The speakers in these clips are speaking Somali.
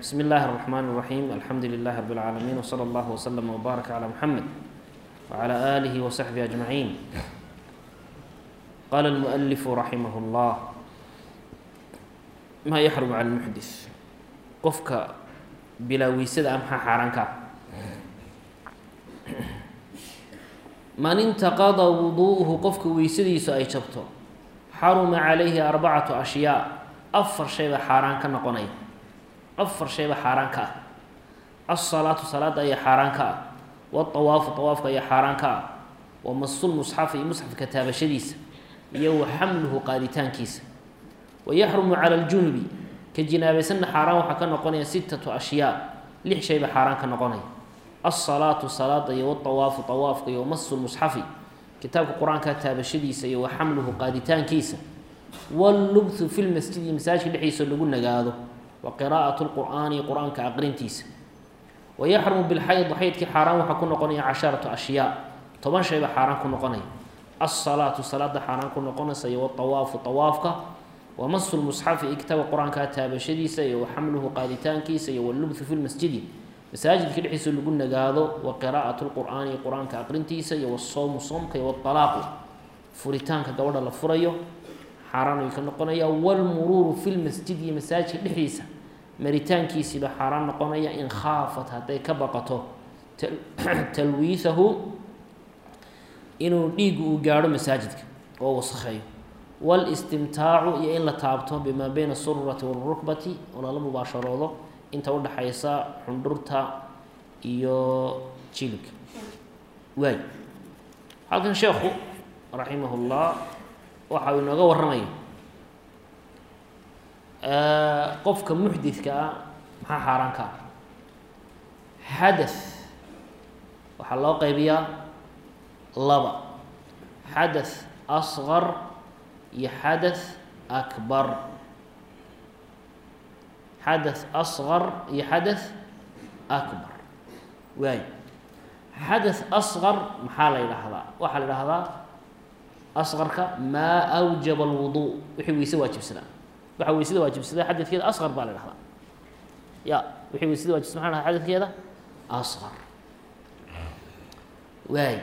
بسم الله الرحمن الرحيم الحمد لله رب العالمين وصلى الله وسلم وبارك على محمد وعلى آله وصحبه أجمعين قال المؤلف رحمه الله ما يحرم على المحدث qofka bilaaweysada maxaa xaaraan ka ah man intaqada wuduu'uhu qofka weysadiisu ay jabto xaruma calayhi arbacatu ashyaa afar shayba xaaraan ka noqonaya afar shayba xaaraan ka ah alsalaatu salaada ayaa xaaraan ka ah waawaafu awaafka ayaa xaaraan ka ah wa masul musxafi iyo musxafka taabashadiisa iyo wa xamluhu qaaditaankiisa wa yaxrumu cala aljunubi ka jinaabaysanna xaaraan waxaa ka noqonaya sittatu ashyaa lix shayba xaaraan ka noqonaya alsalaatu salaada iyo waawaafu awaafka iyo wamasu musxafi kitaabka qur-aanka taabashadiisa iyo wa xamluhu qaaditaankiisa wallubthu fi lmasjidi masaajidka dhexdiisa lagu nagaado wa qiraa'atu lqur'aani qur-aanka aqrintiisa wa yaxrumu bilxayd xaydkii xaaraan waxaa ku noqonaya casharatu ashyaa toban shayba xaaraan ku noqonaya alsalaatu salaada xaaraan ku noqonaysa iyo waawaafu awaafka wamasu lmusxafi iyo kitaabka qur-aanka taabashadiisa iyo wa xamluhu qaaditaankiisa iyo wallubthu fi lmasjidi masaajidka dhexdiisa lagu nagaado wa qiraa'atu lqur'aani qur-aanka aqrintiisa iyo wasowmu soomka iyo walaaqu furitaanka gabadha la furayo xaaraan ayuu ka noqonaya walmuruuru fi lmasjid iyo masaajidka dhexdiisa maritaankiisiiba xaaraan noqonaya in khaafat hadday ka baqato talwiihahu inuu dhiigu uu gaadho masaajidka oo wasakheeyo walistimtaacu iyo in la taabto bimaa beyna asururati walrukbati oo lala mubaasharoodo inta udhaxaysa xundhurta iyo jilibka waay halkan sheekhu raximahullah waxa uu inooga warramaya qofka muxdidka ah maxaa xaaraan ka ah xadath waxaa loo qaybiyaa laba xadath asqar iyo xadath akbar xadath asqar iyo xadath akbar waay xadath asqar maxaa la yidhaahdaa waxaa la yidhaahdaa asqarka maa awjaba alwuduu wixii weyse waajibsadaa waxaa weysada waajibsadaa xadadkeeda asqar baa la dhahdaa ya wixii weysada waajibsada maa dhaha xadadkeeda asqar waay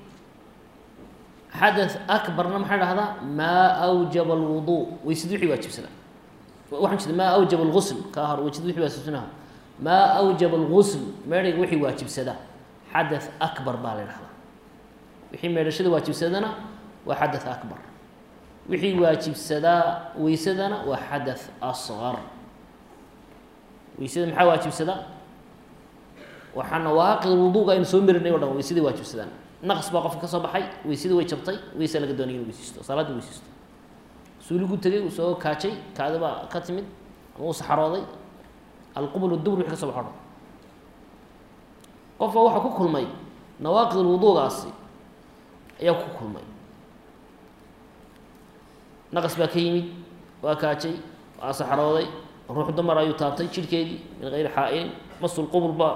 xadath akbarna maxaa dhahdaa maa awjaba alwuduu weysada wixii waajibsadaa waxaan jeeda maa awjaba algusl kaa hor weysada wixii waajibsanaha maa awjaba algusl meedhayga wixii waajibsadaa xadath akbar baa la dhahdaa wixii meedhashada waajibsadana waa xadath akbar wixii waajibsadaa weysadana waa xadath asqar weysada maxaa waajibsadaa waxaa nawaaqid wuduuga aynu soo marinay o dhan weysadii waajibsadaan naqs baa qofka ka soo baxay weysadii way jabtay weysa laga doonay inu weysaysto salaadii weysaysto suuligu tegay uu soo kaajay kaadi baa ka timid ama uu saxarooday alqubl dubr wixi ka soo baxo dhan qofka waxaa ku kulmay nawaaqid wuduugaasi ayaa ku kulmay naqas baa ka yimid waa kaajay waa saxarooday ruux dumar ayuu taabtay jirhkeedii min gayri xaa-ilin masul qubul ba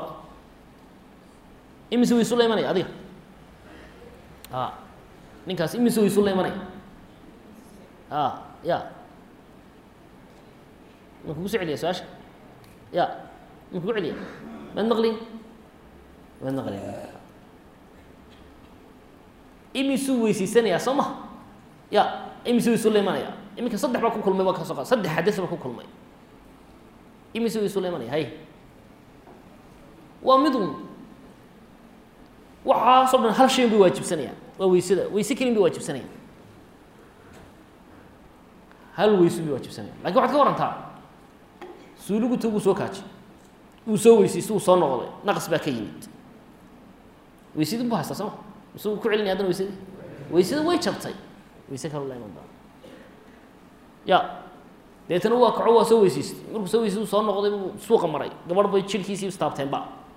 imise waysu la imanaya adiga a ninkaas imise waysu la imanaya a ya ma kugu soo celiya su-aasha ya ma kugu celiya maad maqlin maad maqlin imisuu weyseysanaya soo ma ya imise waysu la imanaya iminka saddex baa ku kulmay baa kasoo qa saddex xadis baa ku kulmay imise waysu la imanaya hay waa midun waxaasoo dhan hal shayn bay waajibsanayaan waa weysada weyse kelin bay waajibsanayaan hal weysu bay waajibsanayaan lakin waxaad ka warantaa suuligu taguu soo kaajay uu soo weysaysto uu soo noqday naqas baa ka yimid weysadii bu haystaa sooma mise uu ku celinaya haddana weysadii weysada way jabtay weyse kalo la iman doona ya deetana waa kaco waa soo weysaystay markuu soo weysay soo noqday buu suuqa maray gabadh bay jirhkiisii istaabteenba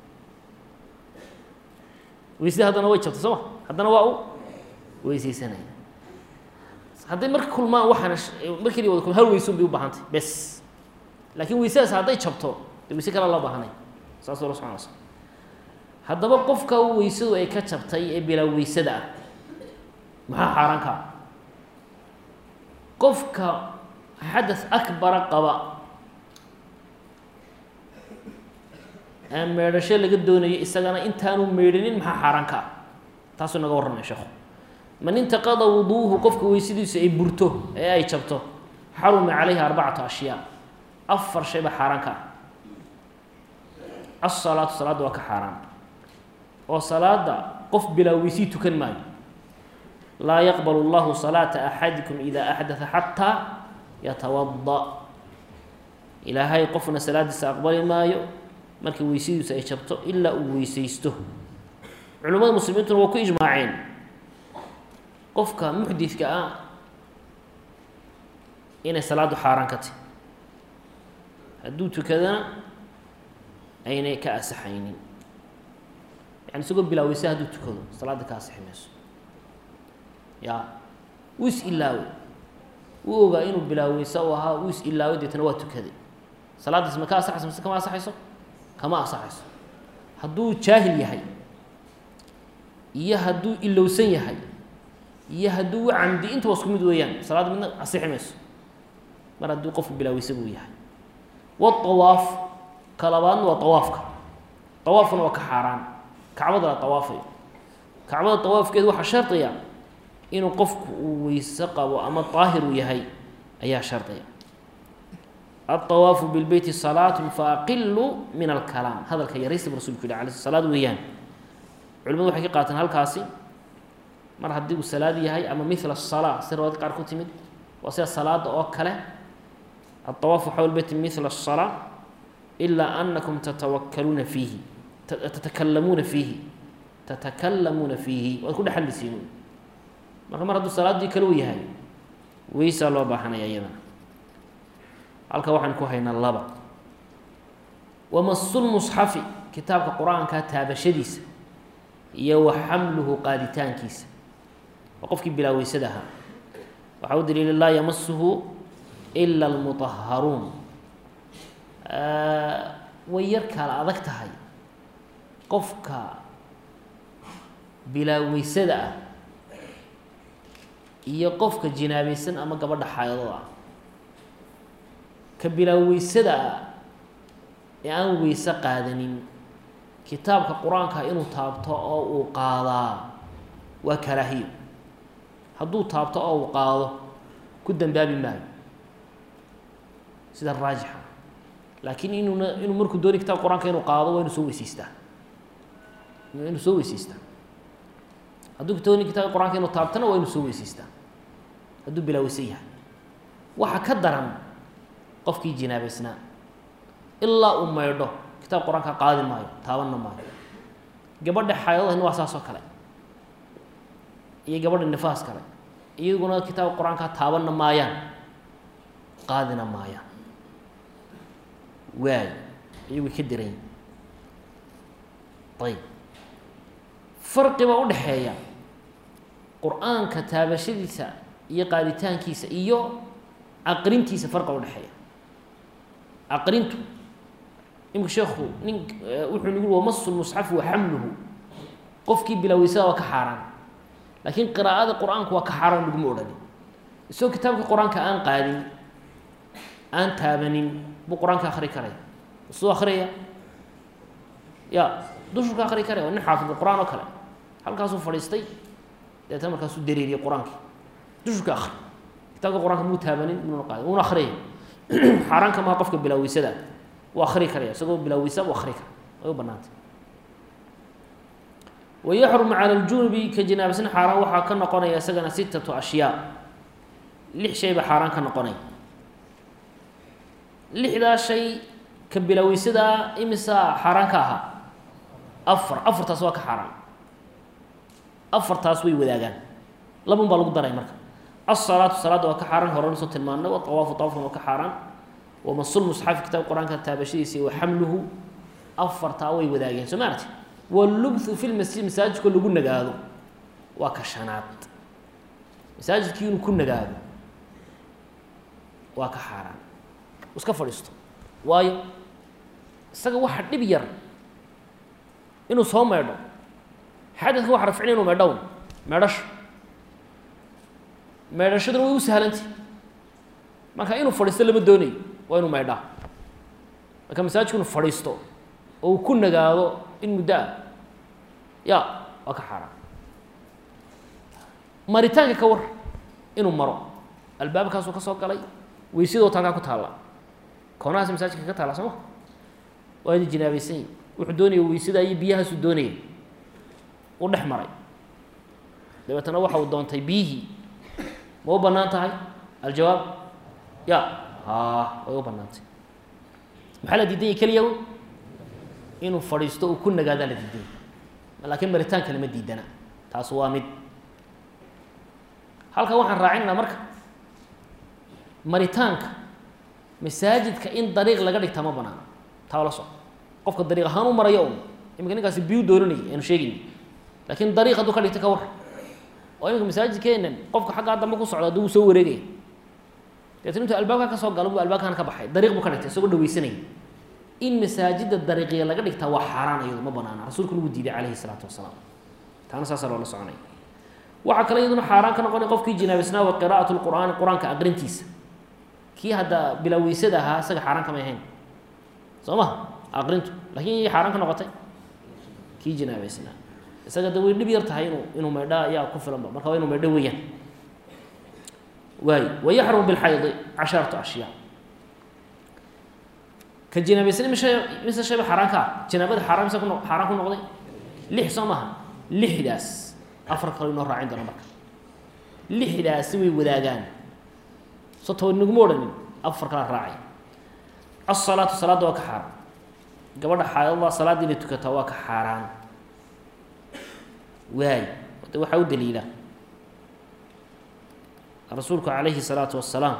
weysadii haddana way jabtay soo ma haddana waa u weyseysanaya hadday marka kulmaan waxaana markii wada kulma hal weysun bay u baahantay bes laakiin weysadaas hadday jabto dee weyse kale loo baahanay saas la soconaysa haddaba qofka weysadu ay ka jabtay ee bilaa weysada ah maxaa xaaraan kaa qofka xadaث akbara qaba ee meedhasho laga doonayo isagana intaanu meydhanin maxaa xaaraan ka ah taasuu naga warramaya sheekhu man intaqada wuduuhu qofka weysadiisu ay burto ee ay jabto xaruma calayhi arbacatu ashyaa afar shay baa xaaraan ka ah asalaatu salaadda waa ka xaaraan oo salaada qof bilaa weysii tukan maayo laa yaqbal اllahu salaata axadikum ida axdaa xataa yatawada ilaahay qofna salaadiisa aqbali maayo marka weysadiisu ay jabto ilaa uu weysaysto culimmada muslimiintuna waa ku ijmaaceen qofka muxdidka ah inay salaaddu xaaraan ka tahy hadduu tukadana aynay ka asaxaynin yani isagoo bilaaweysa hadduu tukado salaadda ka asixi mayso ya wuu is ilaawe wuu ogaa inuu bilaaweysa u ahaa wuu is ilaawe deetana waa tukaday salaaddiis ma ka asaxayso mise kama asaxayso kama asaxayso hadduu jaahil yahay iyo hadduu ilowsan yahay iyo hadduu camdi intaba isku mid weeyaan salaadda midna asixi mayso mar hadduu qofku bilaaweysa buu yahay waawaaf ka labaadna waa awaafka awaafkuna waa ka xaaraan kacbada la awaafayo kacbada awaafkeedu waxaa shardiya inuu qofku uu weyse qabo ama daahir uu yahay ayaa shardiya aلطawaafu bilbeyti salaat faaqilu min alkalaam hadalka yaraysta bu rasulku yihi ala salaad weeyaan culimadu waxay ka qaateen halkaasi mar haddii uu salaad yahay ama mila الsalaa si riwaayad qaar ku timid waa sida salaada oo kale aلطawaafu xawl beyti mila الsalaa ilaa anakum tatawakaluuna fiihi tatakalamuuna fiihi tatakalamuuna fiihi waad ku dhexalisiin marka mar hadduu salaaddii kale u yahay weysaa loo baahanaya iyadana halka waxaan ku haynaa laba wamasulmusxafi kitaabka qur-aanka taabashadiisa iyo wa xamluhu qaaditaankiisa waa qofkii bilaaweysada ahaa waxaa u daliila laa yamasuhu ila almuطaharuun way yar kala adag tahay qofka bilaaweysada ah iyo qofka jinaabaysan ama gabadha xaayadada ah ka bilaaweysada ah ee aan weyse qaadanin kitaabka qur-aanka inuu taabto oo uu qaadaa waa karaahiyo hadduu taabto oo uu qaado ku dambaabi maayo sida raajixa laakiin inuuna inuu markuu doonay kitabka qur-aanka inuu qaado waa inuu soo weyseystaa inuu soo weyseystaa hadduu doonay kitabka qur-aanka inuu taabtona waa inuu soo weyseystaa hadduu bilaaweysan yahay waxa ka daran qofkii jinaabaysnaa ilaa uu maydho kitaabka qur-aanka qaadi maayo taabanna maayo gabadha xaayadahina waa saas oo kale iyo gabadha nifaas kale iyaguna kitaabka qur-aanka taabanna maayaan qaadina maayaan waay iyagu ka dirayin ayb farqi baa u dhexeeya qur-aanka taabashadiisa iyo qaaditaankiisa iyo aqrintiisa farqa udhexeeya aqrintu imika sheekhu nin wuxuu nagu wamasu lmusxafi wa xamluhu qofkii bilaaweysada waa ka xaaraan laakiin qiraa'ada qur-aanku waa ka xaaraan laguma odhani isagoo kitaabka qur-aanka aan qaadin aan taabanin buu qur-aanka akri karaya suu akriyaya ya dushurka akri karaya waa nin xaafid qur-aan oo kale halkaasuu fadhiistay deetna markaasuu dareeriyay qur-aankii dushurka akri kitaabka qur-aanka muu taabanin muuna qaadin wuuna akriyay xaaraanka maha qofka bilaaweysada wuu akri karaya isagoo bilaaweysa u akri kara way u banaantay wayaxrumu cala ljunubi ka jinaabasna xaaraan waxaa ka noqonaya isagana sittatu ashyaa lix shay baa xaaraan ka noqonaya lixdaa shay ka bilaweysadaa imisaa xaaraan ka ahaa afar afartaas waa ka xaaraan afartaas way wadaagaan labun baa lagu daray marka asalaatu salaadda waa ka xaaraan horena soo tilmaanay waawaafu awaafkan waa ka xaaraan wamasul musxafi kitaabka qur-aanka taabashadiisa wa xamluhu afartaa way wadaageen soo maarti walubthu fi lmasjid masaajidkoo lagu nagaado waa ka shanaad masaajidkii inuu ku nagaado waa ka xaaraan iska fadhiisto waayo isaga waxa dhib yar inuu soo meedho xadadka waxa rafcina inu meedhown meedhasho meedhashaduna way u sahlantay marka inuu fadhiisto lama doonayo waa inuu meedhaa marka masaajidku inu fadhiisto oo uu ku nagaado in muddo ah ya waa ka xaaraan maritaanka ka war inuu maro albaabkaasuu ka soo galay weysadoo talkaa ku taalla koonahaas masaajidka ka taalla sooma waa ina jinaabaysan yihin wuxuu doonaya weysada iyo biyahaasuu doonaya u dhex maray dabeetana waxa uu doontay biyihii ma u bannaan tahay aljawaab ya ha way u bannaantay maxaa la diidan yahy keliya wy inuu fadhiisto uu ku nagaadaa la diidan yahy laakiin maritaanka lama diidana taas waa mid halkan waxaan raacinaynaa marka maritaanka masaajidka in dariiq laga dhigtaa ma banaano taa la soco qofka dariiq ahaan u marayo un iminka ninkaasi biyu dooranayay aanu sheegayni laakiin dariiq hadduu ka dhigta ka war oo iminka masaajidkeenan qofka xaggaa dambe ku socda hadduu wuu soo wareegaya deetna intuu albaabka ka soo galo buu albaabkan ka baxay dariiq buu ka dhigtay isagoo dhaweysanaya in masaajida dariiqya laga dhigtaa waa xaaraan iyadu ma banaana rasuulku nagu diiday calayhi salaatu wasalaam taana saasaa loola soconaya waxaa kale iyaduna xaaraan ka noqonay qofkii jinaabaysnaa wa qiraa'atu lqur'aani qur-aanka aqrintiisa kii hadda bilaa weysada ahaa isaga xaaraan kamay ahayn soo ma aqrintu lakiin iyay xaaraan ka noqotay kii jinaabaysnaa isaga de way dhib yar tahay inuu inuu maydha ayaa ku filanba marka waa inu maydho weeyaan waay wayaxrumu bilxaydi casharatu ashyaa ka jinaabaysan mise mise shayba xaaraan ka ah jinaabada xaaraan mise kuno xaaraan ku noqday lix soo maha lixdaas afar kalo inoo raacin doona marka lixdaasi way wadaagaan soo toba naguma odhanin afar kala raacay asalaatu salaadda waa ka xaaraan gabadha xaayadada salaadda inay tukataa waa ka xaaraan waay de waxaa u daliila rasuulku calayhi الsalaatu wasalaam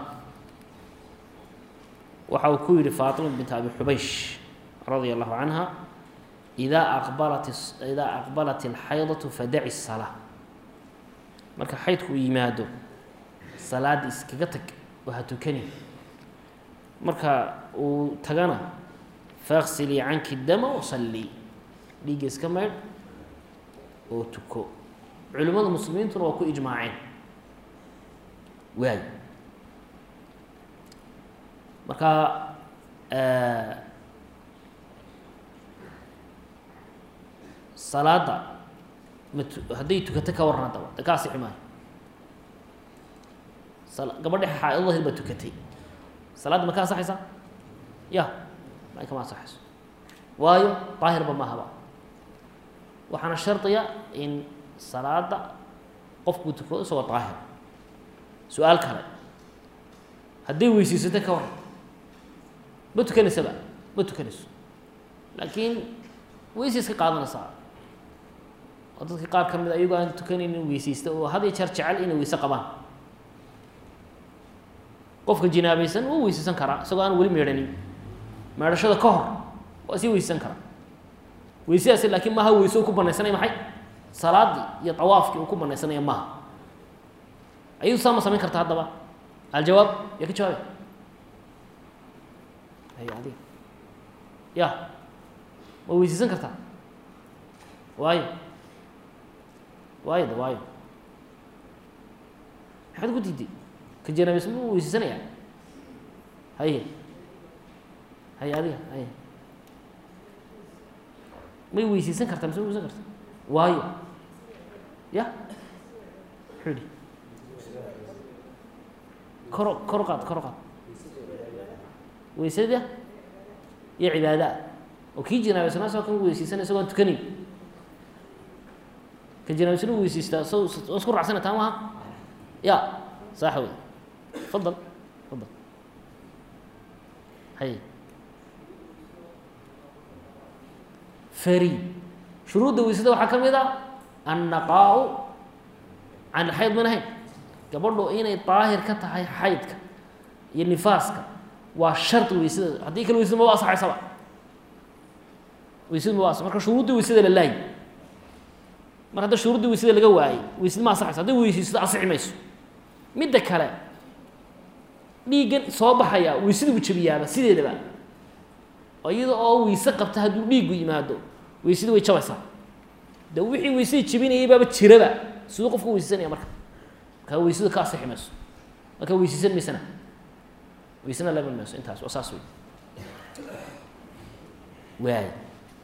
waxa uu ku yihi faatima bint abi xubaysh radia allahu canha idaa aqbalat idaa aqbalat اlxaydatu fadaci الsalaa marka xaydku uu yimaado salaada iskaga tag oo ha tukani marka uu tagana faaksilii canki dama wasalii dhiigga iska maydh oo tuko culimmada muslimiintuna waa ku ijmaaceen waay marka salaada mat hadday tukato ka waran haddaba de ka asixi maayo gabadhi xaa-idadahid baa tukatay salaadda ma ka asaxaysaa ya ma kama asaxayso waayo daahirba mahaba waxaana shardiya in salaada qofkuu tukado isagoo daahir su-aal kale hadday weyseysato ka waran ma tukanaysaba ma tukanayso laakiin weysay iska qaadanaysaa oo dadka qaar ka mid a iyagoo aan tukanaynin weyseysta oo had iyo jeer jecel inay weyse qabaan qofka jinaabaysan wuu weyseysan karaa isagoo aan weli meedhanin meedhashada ka hor waa sii weyseysan karaa weysadaasi laakiin maaha weyse uu ku banaysanaya maxay salaadii iyo tawaafkii uu ku banaysanaya maaha ayadu saa ma samayn karta haddaba aljawaab yaa ka jawaabay hay adiga ya ma weyseysan kartaa waayo waayo de waayo maxaad ku diiday ka janaabaysan ma weyseysanaya haye haye adiga haye may weyseysan kartaa mise ma weysan karta waayo ya muxuu yihi koro kor qaad kor qaad weysada iyo cibaada oo kii jinaabaysanaa isagoo kan weyseysan isagoon tukanin ka jinaabaysan u weyseystaa so oo isku raacsana taa maha ya saax wey fadal fadal hay fari shuruudda weysada waxaa ka mid a annaqaa-u can xayd min ahayn gabadhu inay daahir ka tahay xaydka iyo nifaaska waa shardi weysada haddii kale weysada maba asaxaysaba weysada maba asa marka shuruudda weysada la laayi mar hadda shuruudda weysada laga waayey weysada ma asaxayso hadday weysaysto asixi mayso midda kale dhiiggan soo baxaya weysada buu jabiyaaba sideedaba oo iyada oo weyse qabta hadduu dhiiggu yimaado weysada way jabaysaa de wixii weysada jabinayay baaba jiraba siduu qofku weysaysanaya marka markaa weysada ka asixi mayso marka weysaysan maysana weysana lama mayso intaas waa saas wey waay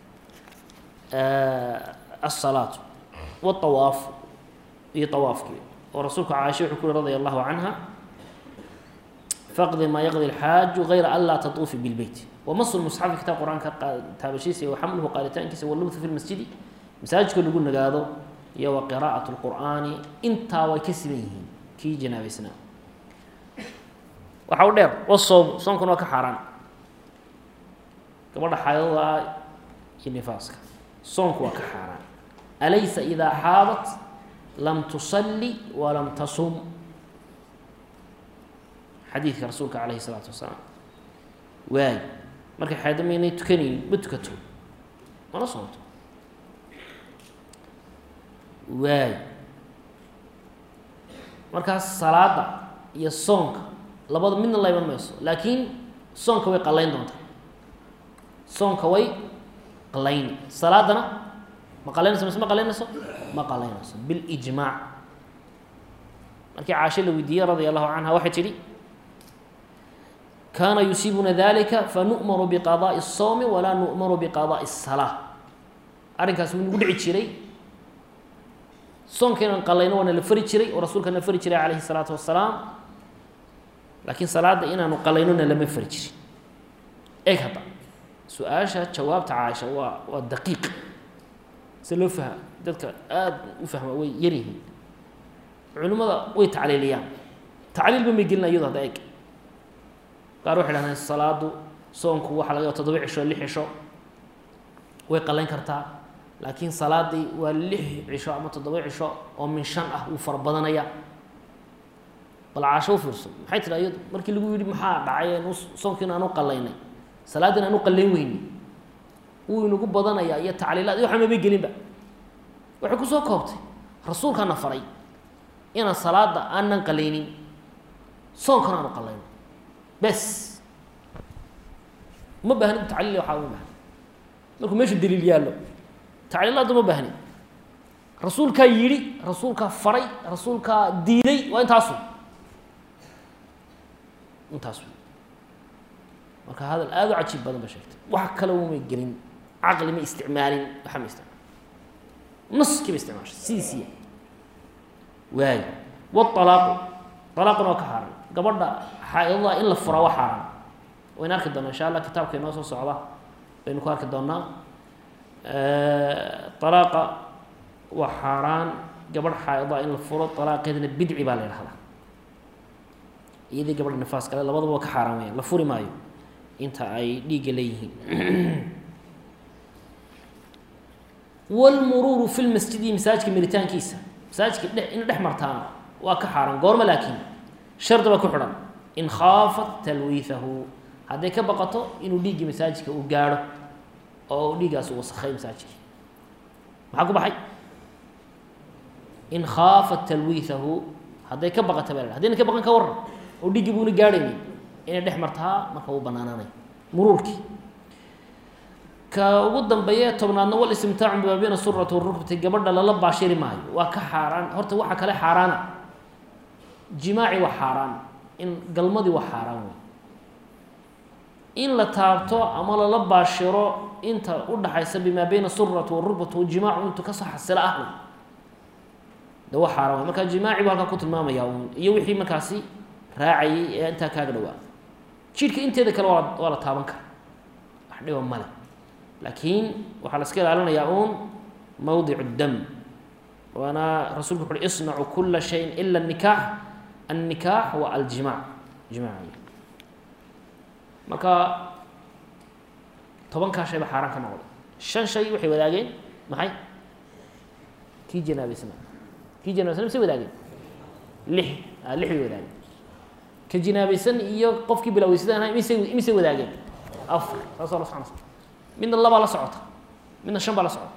الصلاة والطواaf iyo طwaafkii oo rasuulka caaisha wuxuu ku yhi radي الlahu canha faqdi maa yaqdi الxaaju غayra an laa tatuufi bاlbeyt wamasu musxafi kitaab qur-aanka taabashiisa iyo waxamluhu qaaritaankiisa walubthu fi lmasjidi masaajidka lagu nagaado iyo wa qiraa'at اlqur'aani intaa way ka siban yihiin kii janaabaysnaa waxa u dheer wasoom soonkuna waa ka xaaraan gabadha xaydada iyo nifaaska soonku waa ka xaaraan alaysa idaa xaadat lam tusalli walam tasum xadiidka rasuulka calayhi isalaatu wasalaam waay markay xaydo maynay tukanayn ma tukato mana soonto waay markaas salaada iyo soonka labada midna la iman mayso laakiin soonka way qallayn doontaa soonka way qalayni salaadana ma qalaynayso mise ma qalaynayso ma qalaynayso bilijmaac markii caasho la weydiiyey radia allahu canha waxay tidhi kaana yusiibuna dalika fanu'maru biqadaa'i الsawmi walaa nu'maru biqadaa'i الsalaa arrinkaas wuu nagu dhici jiray soonka inaan qalayno waana la fari jiray oo rasuulkana fari jiray calayhi الsalaatu wasalaam laakiin salaada inaanu qalaynona lama fari jirin eeg hadda su-aasha jawaabta caaisha waa waa daqiiq se loo fahma dadka aada u fahma way yaryihiin culimmada way tacliiliyaan tacliilba may gelina iyado hadda eeg qaar waxay dhahdeen salaadu soonku waxaa laga ya toddoba cisho lix cisho way qalayn kartaa laakiin salaadii waa lix cisho ama toddoba cisho oo min shan ah wuu fara badanaya bal caasho u fiirso maxay tidhi iyadu markii lagu yidhi maxaa dhacay anu soonkiina aanu qalaynay salaaddiina aanu qallayn weyni wuu inagu badanayaa iyo tacliilaad iyo waxaa mabay gelinba waxay kusoo koobtay rasuulkaana faray inaan salaada aanan qalaynin soonkana aanu qalayno bes uma baahni tacliil waxaa uma baahni markuu meeshu daliil yaallo tacliilaadda uma baahni rasuulkaa yidhi rasuulkaa faray rasuulkaa diiday waa intaasu intaas marka hadal aada u cajiib badan ba sheegtay wax kale umay gelin caqli ma isticmaalin waxa ma isticmaal naskii ba isticmaashay sidiisiya waayo walaaqu alaaquna waa ka xaaran gabadha xaa-idada in la furaa waa xaaran wayna arki doonaa insha allah kitaabka inoo soo socda baynu ku arki doonaa alaaqa waa xaaraan gabadh xaa-ida in la furo alaaqeedana bidci baa la yidhahdaa iyadii gabadha nifaas kale labadaba waa ka xaaraan weyaan la furi maayo inta ay dhiigga leeyihiin wlmuruuru fi lmasjidi masaajidka miritaankiisa masaajidka dhe in dhex martaana waa ka xaaran goorma laakiin shardi baa ku xidhan in khaafat talwiihahu hadday ka baqato inuu dhiiggii masaajidka uu gaadho oo uu dhiiggaasi wasakhay masaajidka maxaa ku baxay in khaafat talwiihahu hadday ka baqata baa la hadayna ka baqan ka warran oo dhiiggii buuna gaadhaynin inay dhex martaa marka uu banaanaanay muruurkii ka ugu dambeeye tobnaadna wal istimtaacu bimaa bayna surati warukbati gabadha lala baashiri maayo waa ka xaaraan horta waxa kale xaaraana jimaaci waa xaaraan in galmadii waa xaaraan wey in la taabto ama lala baashiro inta udhaxaysa bimaa bayna surati warukbati jimaacu intuu kasoo xasilo ah wey de waa xaaraan wey marka jimaaci bu halkaa ku tilmaamaya un iyo wixii markaasi raacayay ee intaa kaaga dhawaa jidhka inteeda kale waa waa la taaban kara wax dhiba male laakiin waxaa la iska ilaalinayaa uun mawdic dam waana rasulku wuxu uhi isnacu kula shayin ila nikaax annikaax wa aljimac jimac marka tobankaa shay ba xaaraan ka noqday shan shay waxay wadaageen maxay kii janaabeysna kii janaabesna misay wadaageen lix a lix bay wadaageen ka jinaabaysan iyo qofkii bilaweysadaan ahay misay misay wadaageen afar saas la socona midna labaa la socota midna shan baa la socota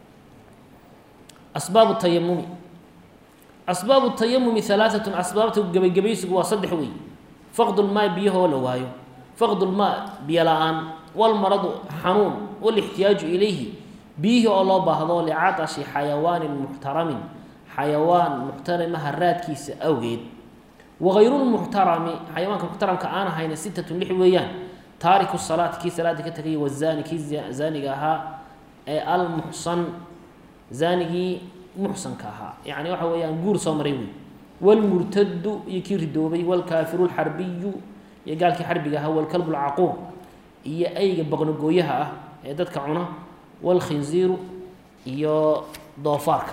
asbaabu tayamumi asbaabu tayamumi halaaatun asbaabta gebagabaysigu waa saddex wey faqdu lmaa biyahoo la waayo faqdu lmaa biyo la-aan walmaradu xanuun walixtiyaaju ilayhi biyihii oo loo baahdo licatashi xayawaanin muxtaramin xayawaan muxtaramaha raadkiisa awgeed wagayrulmuxtarami xayawaanka muxtaramka aan ahayna sitatun lix weeyaan taariku salaati kii salaada ka tegay wazaani kii zaaniga ahaa ee almuxsan zaanigii muxsanka ahaa yacni waxa weeyaan guur soo maray wey wاlmurtadu iyo kii ridoobay wاlkaafiru اlxarbiyu iyo gaalkii xarbiga ahaa wاlkalbu اlcaquur iyo ayga boqnogooyaha ah ee dadka cuna wاlkhinziiru iyo doofaarka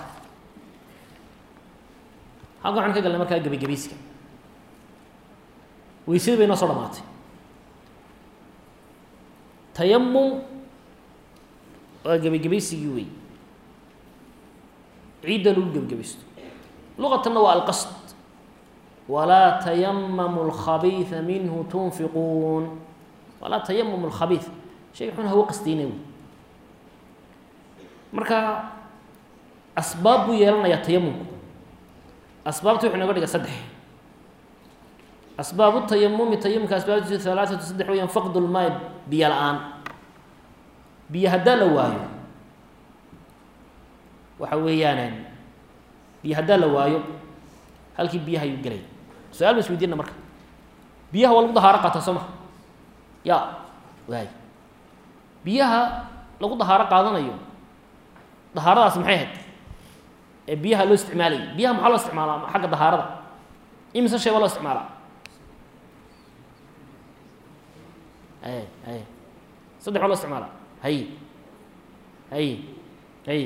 halkan waxaan ka galnay markaa gebagebayska weysadii bay noo soo dhamaatay tayamum waa gebagebaysigii wey ciidda lagu gebagabaysto luqatanna waa alqasd walaa tayamamu اlkhabiiثa minhu tunfiquun walaa tayamumu اlkhabiiث shayga xun hawo qasdayna wey marka asbaab buu yeelanayaa tayamumku asbaabta wuxuu noga dhiga saddex asbaabu tayamumi tayamumka asbaabtiisu halaaثatu saddex weyaan faqd lmaay biyo la-aan biyo haddaa la waayo waxa weeyaan biyo haddaa la waayo halkii biyaha ayuu gelay su-aal ba isweydiina marka biyaha waa lagu dahaaro qaataa soo maha ya waay biyaha lagu dahaaro qaadanayo dahaaradaas maxay ahayd ee biyaha loo isticmaalayay biyaha maxaa loo isticmaalaa xagga dahaarada imise shay baa loo isticmaalaa ay ay saddex baa loo isticmaalaa hay hay hay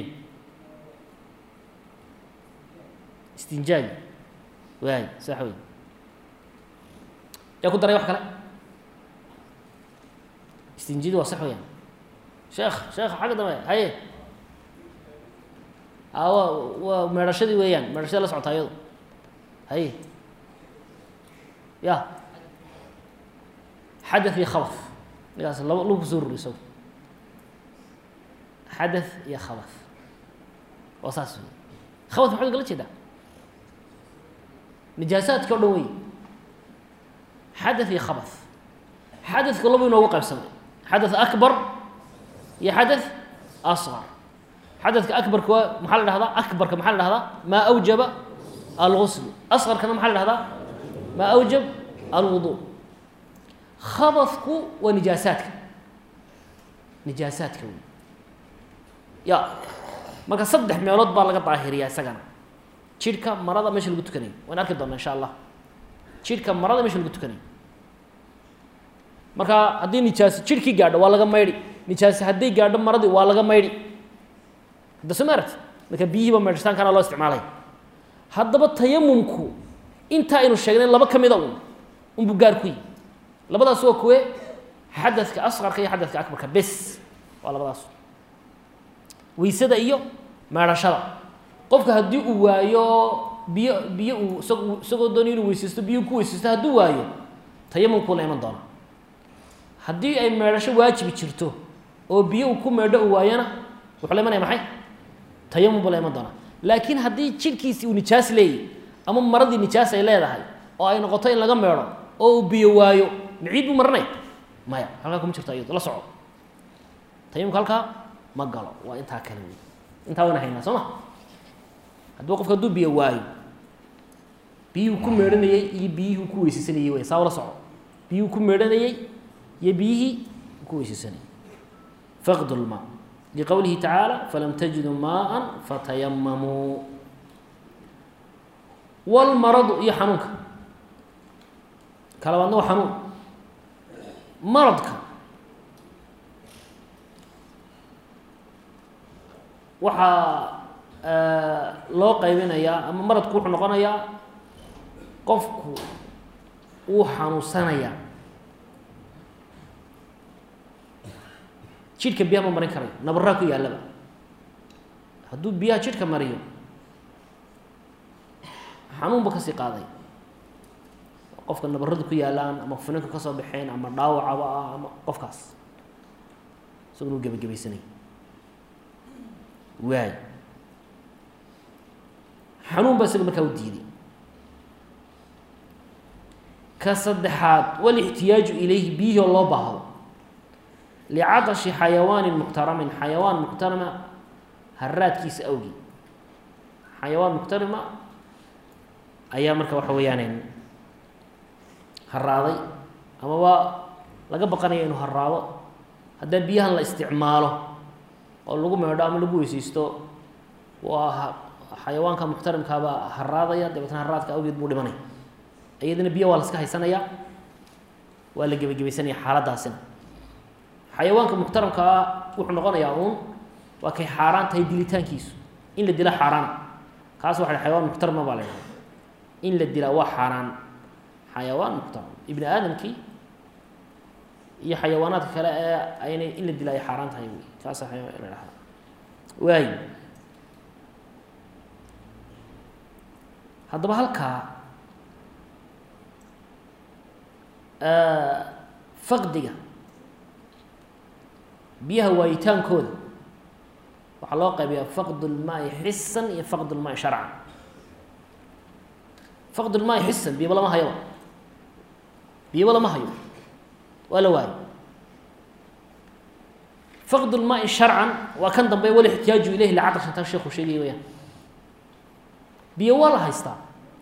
istinjaaj waay sax wey yaa ku daray wax kale istinjidi waa sax weyaan sheekh sheekh xagga dambe haye a wa waa meedhashadii weeyaan meedhashada la socotaa iyado haye ya xadaث iyo khabaث ninkaas laba lagu kusoo ruri isago xadaث iyo khabaث waa saas wey khabaث maxaad kala jeedaa nijaasaadka o dhan wey xadaث iyo khabaث xadaثka laba inoogu qaybsamay xadaث akbar iyo xadaث asqar xadaثka akbarka waa maxaa la dhahdaa akbarka maxaa la dhahdaa maa awjaba algusl asqarkana maxaa la dhahdaa maa awjab alwudu khabadku waa nijaasaadka nijaasaadka wey ya marka saddex meelood baa laga daahiriyaa isagana jidhka marada meesha lagu tukanayo waan arki doona insha allah jidhka marada meesha lagu tukanayo marka haddii nijaasi jidhkii gaadho waa laga maydhi nijaasi hadday gaadho maradii waa laga maydhi hadda soo ma aragti marka biyihiiba maydhitaankana loo isticmaalaya haddaba tayamumku intaa aynu sheegnay laba ka mida un unbuu gaar ku yi labadaas waa kuwe xadadka asqarka iyo xadadka akbarka bes waa labadaas weysada iyo meedhashada qofka haddii uu waayo biyo biyo uu isag isagoo doonayo inuu weysaysto biyo ku weysaysto hadduu waayo tayamumkuu la iman doona haddii ay meedhasho waajibi jirto oo biyo uu ku meedho uu waayana wuxuu la imanaya maxay tayamum buu la iman doonaa laakiin haddii jidhkiisi uu nijaas leeyahy ama maradii nijaas ay leedahay oo ay noqoto in laga meedho oo uu biyo waayo maciid buu maranaya maya halkaa kuma jirto iyado la soco tayamumka halkaa ma galo waa intaa kale wey intaa wayna haynaa soo ma hadduu qofka hadduu biyo waayo biyihuu ku meedhanayey iyo biyihii ku weysaysanayey wey saa ula soco biyihuu ku meedhanayey iyo biyihii ku weysaysanayey faqd lmaa liqowlihi tacaala falam tajiduu maaa fatayamamuu walmaradu iyo xanuunka kalabaadna waa xanuun maradka waxaa loo qaybinayaa ama maradku wuxuu noqonayaa qofku wuu xanuunsanayaa jidhka biyaha ma marin karayo nabaraa ku yaallaba hadduu biyaha jidhka mariyo xanuunba kasii qaaday qofka nabaradu ku yaalaan ama finanka ka soo baxeen ama dhaawacaba ah ama qofkaas isaguna u gebagabaysanay waay xanuun baa isaga markaa u diiday ka saddexaad walixtiyaaju ilayhi biyihii oo loo baahdo licadashi xayawaanin muxtaramin xayawaan muxtarama haraadkiisa awgi xayawaan muxtarima ayaa marka waxa weeyaan haraaday ama waa laga baqanaya inuu haraado haddaa biyahan la isticmaalo oo lagu meedho ama lagu weyseysto waa xayawaanka muxtarimkaabaa haraadaya dabeetna haraadka awgeed buu dhimanaya iyadana biyo waa la iska haysanayaa waa la gebagebaysanaya xaaladaasina xayawaanka muxtaramkaa wuxuu noqonayaa uun waa kay xaaraan tahay dilitaankiisu in la dila xaaraana kaas waxa xayawaan muxtarama baa la ydhaha in la dilaa waa xaaraan xayawaan muxtaram ibni aadamkii iyo xayawaanaadka kale ee aynay in la dilaa ay xaaraan tahay wy kaasa la dhahaa waay haddaba halkaa faqdiga biyaha waayitaankooda waxaa loo qaybiyaa faqd اlmaai xisan iyo faqd اlmaai sharcan faqd اlmaai xisan biyaba lama hayoba biyaba lama hayo waa la waayo faqd اlmaai sharcan waa kan dambe wal ixtiyaaju ilayhi lacaqashan taa sheekhu sheegaya wayaan biyo waa la haystaa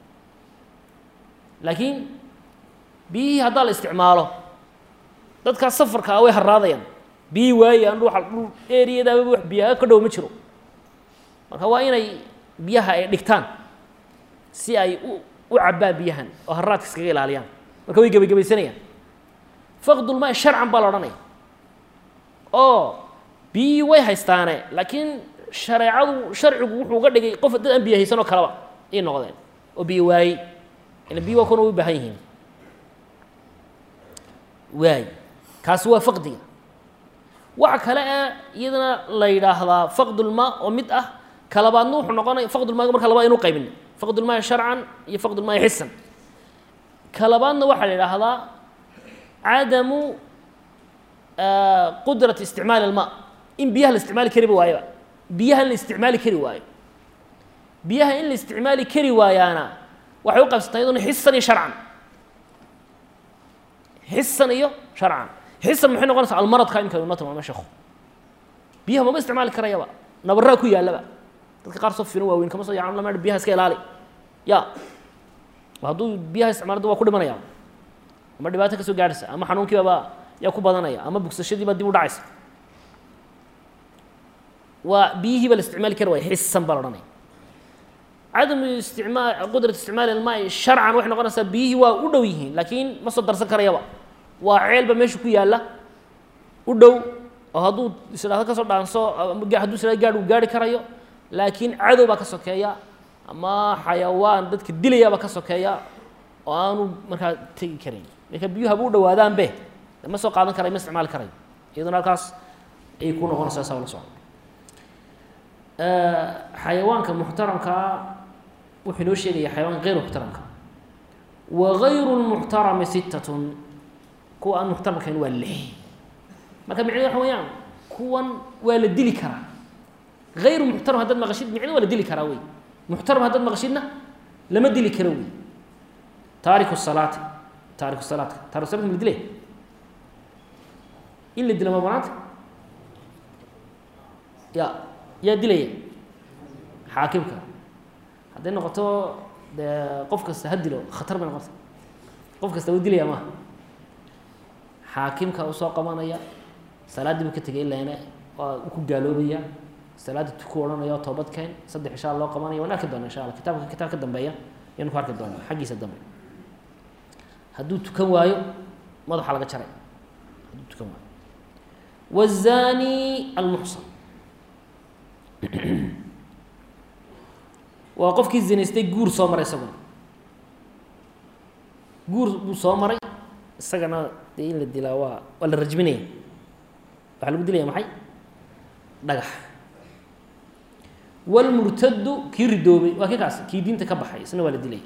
laakiin biyihii haddaa la isticmaalo dadkaas safarka ah way haraadayaan biyihii waayaan dhuuxa dhul eriyadaaba wax biyaha ka dhow ma jiro marka waa inay biyaha ay dhigtaan si ay u u cabbaan biyahan oo haraadka iskaga ilaaliyaan marka way gebagabaysanayaan faqdulmaa sharcan baa la odhanaya oo biyihii way haystaane laakiin shareecadu sharcigu wuxuu uga dhigay qof dad aan biyo haysanoo kaleba ay noqdeen oo biyo waayey ila biyi waa kuna u baahan yihiin waay kaasi waa faqdiga waxa kale ee iyadana la yidhaahdaa faqdulmaa oo mid ah kalabaadna wuxuu noqonaya faqdulmaaga marka laba aynu qaybin faqdulmaai sharcan iyo faqdulmaai xisan kalabaadna waxaa la yidhaahdaa cadamu qudrati isticmaali ilmaa in biyaha la isticmaali kariba waayaba biyaha in la isticmaali kari waayo biyaha in la isticmaali kari waayaana waxay u qaybsantaa iyaduna xisan iyo sharcan xisan iyo sharcan xisan maxay noqonaysaa almaradka imika inoo tilmaamay sheekhu biyaha mama isticmaali karayaba nabaraa ku yaallaba dadka qaar soo fino waaweyn kama soo yacan lama biyaha iska ilaali ya hadduu biyaha isticmaalada waa ku dhimanaya ama dhibaato ka soo gaadhaysa ama xanuunkiibaba yaa ku badanaya ama bugsashadiiba dib u dhacaysa waa biyihiiba la isticmaali kari waaya xisan baa la odhanaya cadamu isticmaal qudrat isticmaali ilmaai sharcan waxay noqonaysaa biyihii waa u dhow yihiin laakiin ma soo darsan karayaba waa ceelba meesha ku yaalla u dhow oo hadduu isdhaahdo ka soo dhaanso hadduu isdhahdo gaadh uu gaari karayo laakiin cadow baa ka sokeeya ama xayawaan dadka dilayaaba ka sokeeya oo aanu markaa tegi karayn marka biyuhu haba u dhawaadaanbe ma soo qaadan karayo ma isticmaali karayo iyaduna halkaas ayay ku noqonaysaa saa la socda xayawaanka muxtaramkaa wuxuu inoo sheegaya xayawaanka غeyr muxtaramka wa غayru الmuxtarami sittatun kuwa aan muxtaramkayn waa lix marka micnedu waxa weeyaan kuwan waa la dili karaa غayru muxtaram haddaad maqashid micnedu waa la dili karaa wey muxtaram haddaad maqashidna lama dili karo wey taariku الsalaati taariku salaatka taariku salatka ma la dilay in la dila ma banaanta ya yaa dilaya xaakimka hadday noqoto dee qof kasta ha dilo khatar bay noqota qof kasta wuu dilaya maaha xaakimka u soo qabanaya salaaddii buu ka tegay ilaana waa u ku gaaloobaya salaadda tuku odhanaya oo toobad keen saddex ishaa loo qabanaya waan arki doona insha alla kitaabka kitaab ka dambeeya ayanu ku arki doonaa xaggiisa dambe hadduu tukan waayo madaxa laga jaray hadduu tukan waayo wazani almuxsan waa qofkii zinaystay guur soo maray isaguna guur buu soo maray isagana dee in la dilaa waa waa la rajminaya waxaa lagu dilaya maxay dhagax wاlmurtadu kii ridoobay waa kii kaas kii diinta ka baxay isna waa la dilaya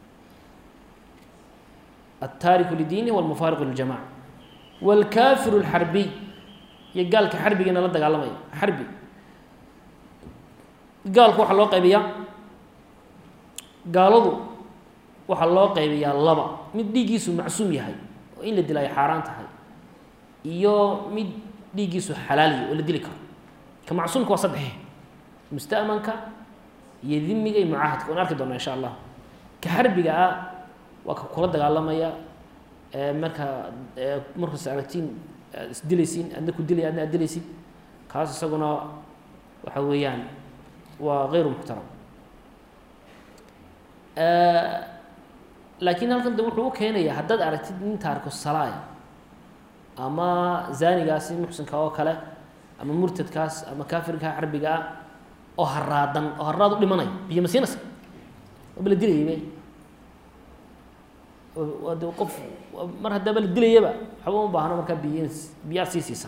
الtaariku lidiini wاlmufaariqu liljamaca wاlkafiru اlxarbiy iyo gaalka xarbigiina la dagaalamaya xarbi gaalku waxaa loo qaybiyaa gaaladu waxaa loo qaybiyaa laba mid dhiiggiisu macsuum yahay oo in la dila ay xaaraan tahay iyo mid dhiiggiisu xalaaliya oo la dili karo ka macsuumka waa saddex musta'manka iyo dimiga iyo mucaahadka waan arki doona insha allah ka xarbiga ah waa ka kula dagaalamaya marka markaas aragtiin isdilaysiin adna ku dilaya adna ad dilaysid kaas isaguna waxa weeyaan waa غayru muxtaram laakiin halkan de wuxuu u keenaya haddaad aragtid nin taariku salaaya ama zaanigaasi muxsinka oo kale ama murtadkaas ama kaafirka carbiga ah oo haraadan oo haraad u dhimanaya biyo masiinasa waaba la dilayaybe waa de qof mar haddaaba la dilayaba waxba uma baahno markaa biy biyaa sii siisa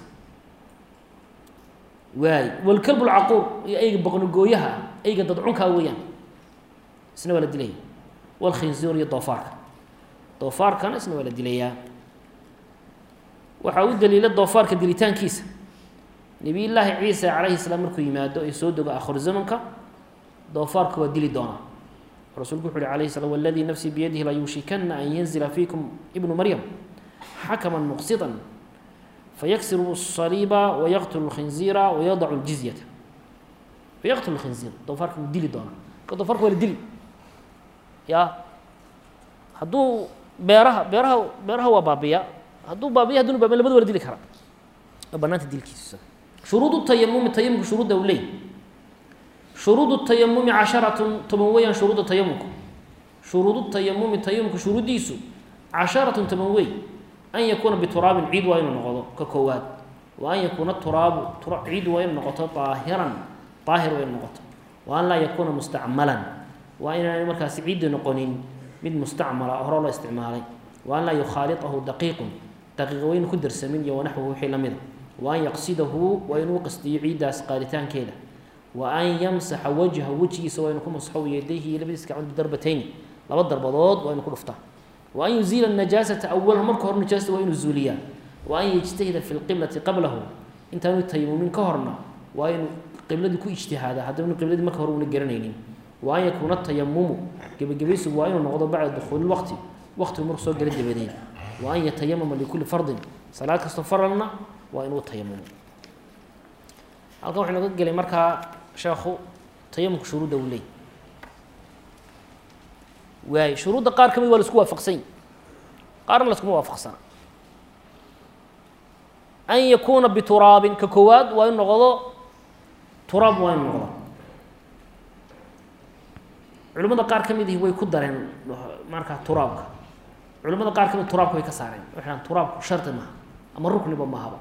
waay walkalb lcaquur iyo eyga boqnogooyaha eyga dadcunkaa weeyaan isna waa la dilaya walkhinzuur iyo doofaarka doofaarkana isna waa la dilayaa waxaa u daliila doofaarka dilitaankiisa nabiy llaahi ciisa calayhi salaam markuu yimaado ee soo dego akhiru zamanka doofaarka waa dili doonaa rasuulku wuxu uhi alayhi slam waladii nafsii biyadihi la yuushikana an yanzila fiikum ibnu maryam xakama muqsiطa fayaksiru الصaliiba wayaqtulu اlkhinziira wayadacu اljizyata fayaqtulu اlkhinziir doofaarka wuu dili doonaa marka doofaarka waa la dili ya hadduu beeraha beeraha beeraha waa baabiya hadduu baabiya haduna baabiya labada waa la dili karaa waa banaanta dilkiisa shuruud tayamumi tayamumka shuruudda u leey shuruud tayamumi casharatun toban weeyaan shuruudda tayamumku shuruudu tayamumi tayamumka shuruuddiisu casharatun toban wey an yakuuna bituraabin ciid waa inuu noqdo ka koowaad wa an yakuuna turaabu ciid waa inuu noqoto daahiran daahir waa inuu noqoto wa an laa yakuuna mustacmalan waa inaanay markaasi ciiddi noqonin mid mustacmala hore loo isticmaalay wa an laa yukhaaliطahu daqiiqun daqiiqa waynu ku darsamin iyo wanaxwuhu wixii la mida wa an yaqsidahu waa inuu qastiyo ciiddaas qaaditaankeeda wa an yamsaxa wajha wejigiisa waa inu ku masxo yadayhi iyo labadiis gacmood bidarbatayni laba darbadood waa inu ku dhuftaa wa an yuziila najaasata awalan marka hore najaasata waa inuu zuuliyaa wa an yajtahida fi lqiblati qablahu intaanu tayamumin ka horna waa inuu qibladii ku ijtihaada haddana qibladii marka hore una garanaynin wa an yakuuna tayamumu gebagabaysigu waa inuu noqdo bacda dukhuuli waqti waqtigu marku soo gala dabadeed wa an yatayamama likulli fardin salaad kastoo faralna waa inuu tayamumo halkan waxaynu ka gelay markaa sheekhu tayamumka shuruudda uu leey waay shuruudda qaar ka mid waa la isku waafaqsany qaarna la iskuma waafaqsana an yakuuna bituraabin ka koowaad waa inu noqdo turaab waa inu noqdo culimada qaar ka mid ihi way ku dareen markaa turaabka culimada qaar ka mid turaabka way ka saareen waxay dhahan turaabku shardi maaha ama rukniba mahaba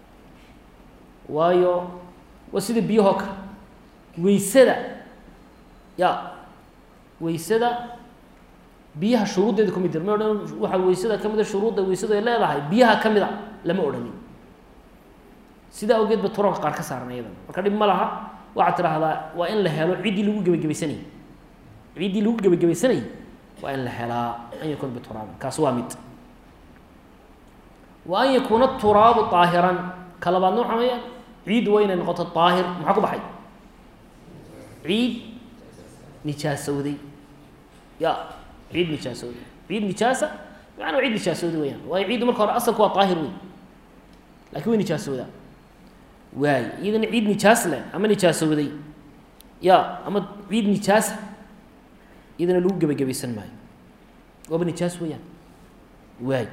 waayo waa sida biyahoo kale weysada ya weysada biyaha shuruuddeeda kumid jir ma odhan waxaa weysada ka mida shuruudda weysadu ay leedahay biyaha ka mid a lama odhanin sidaa awgeed ba turaabka qaar ka saaran iyadana marka dhib ma laha waxaad tidhaahdaa waa in la helo ciddii lagu gebagabaysanayay ciddii lagu gebagabaysanayay waa in la helaa an yakuuna bituraabin kaas waa mid wa an yakuuna turaabu aahiran ka labaadna waxa weeyaan ciid waa inay noqoto daahir maxaa ku baxay ciid nijaasowday ya ciid nijaasowday ciid nijaasa macnaa ciid nijaasowday weyaan waayo ciiddu marka hore asalku waa daahir wey lakin way nijaasowdaa waay iyadana ciid nijaas leh ama nijaasowday ya ama ciid nijaasa iyadana lagu gebagabaysan maayo waaba nijaas weeyaan waay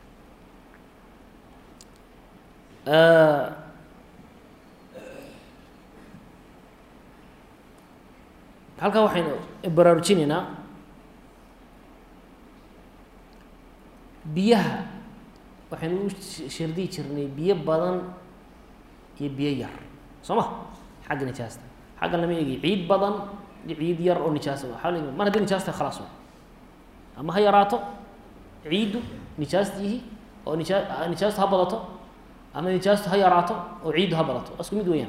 halkaa waxaynu baraarujinaynaa biyaha waxaynu u shardiyi jirnay biyo badan iyo biyo yar soo ma xagga nijaasta xaggan lama eegi ciid badan iyo ciid yar oo nijaasa waa l mar haddii nijaasta khalaas wa ama ha yaraato ciiddu nijaastiihi oo nijaa nijaastu ha badato ama nijaastu ha yaraato oo ciiddu ha badato waa isku mid weeyaan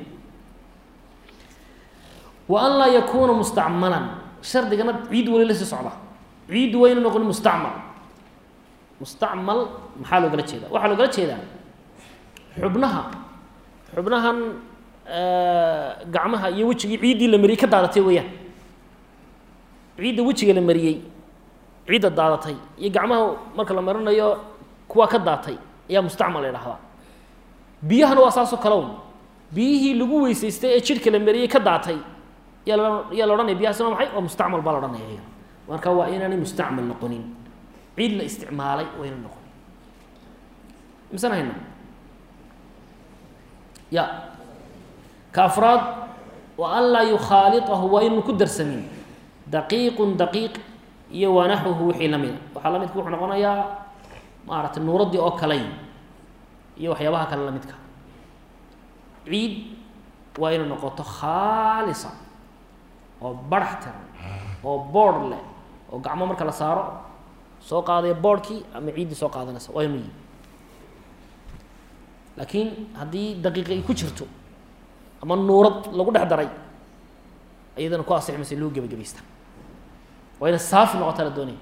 wa an laa yakuuna mustacmalan shardigana ciid wali la sii socda ciiddu wayna noqon mustacmal mustacmal maxaa loogala jeedaa waxaa loogala jeedaa xubnaha xubnahan gacmaha iyo wejigii ciiddii la mariyey ka daadatay weeyaan ciidda wejiga la mariyey ciidda daadatay iyo gacmaha marka la marinayo kuwaa ka daatay ayaa mustacmal la idhahdaa biyahana waa saasoo kale un biyihii lagu weysaystay ee jidhka la mariyey ka daatay yaa la yaa la odhanaya biyahaas waa maxay waa mustacmal baa la odhanaya marka waa inaanay mustacmal noqonin ciid la isticmaalay waa inay noqonin misan hayna ya ka afraad wa an laa yukhaaliطahu waa inuu ku darsamin daqiiqun daqiiq iyo wanaxwuhu wixii la mida waxaa la midka wuxuu noqonayaa maaragtay nuuraddii oo kaley iyo waxyaabaha kale la midka ciid waa inay noqoto khaalisa oo barax tiran oo boodh leh oo gacmo marka la saaro soo qaadaya boodhkii ama ciiddii soo qaadanaysa waa inuu yihi laakiin haddii daqiiqa ay ku jirto ama nuurad lagu dhex daray iyadana ku asix maysa loo gebagabaysta waa ina saafi noqotaa la doonaya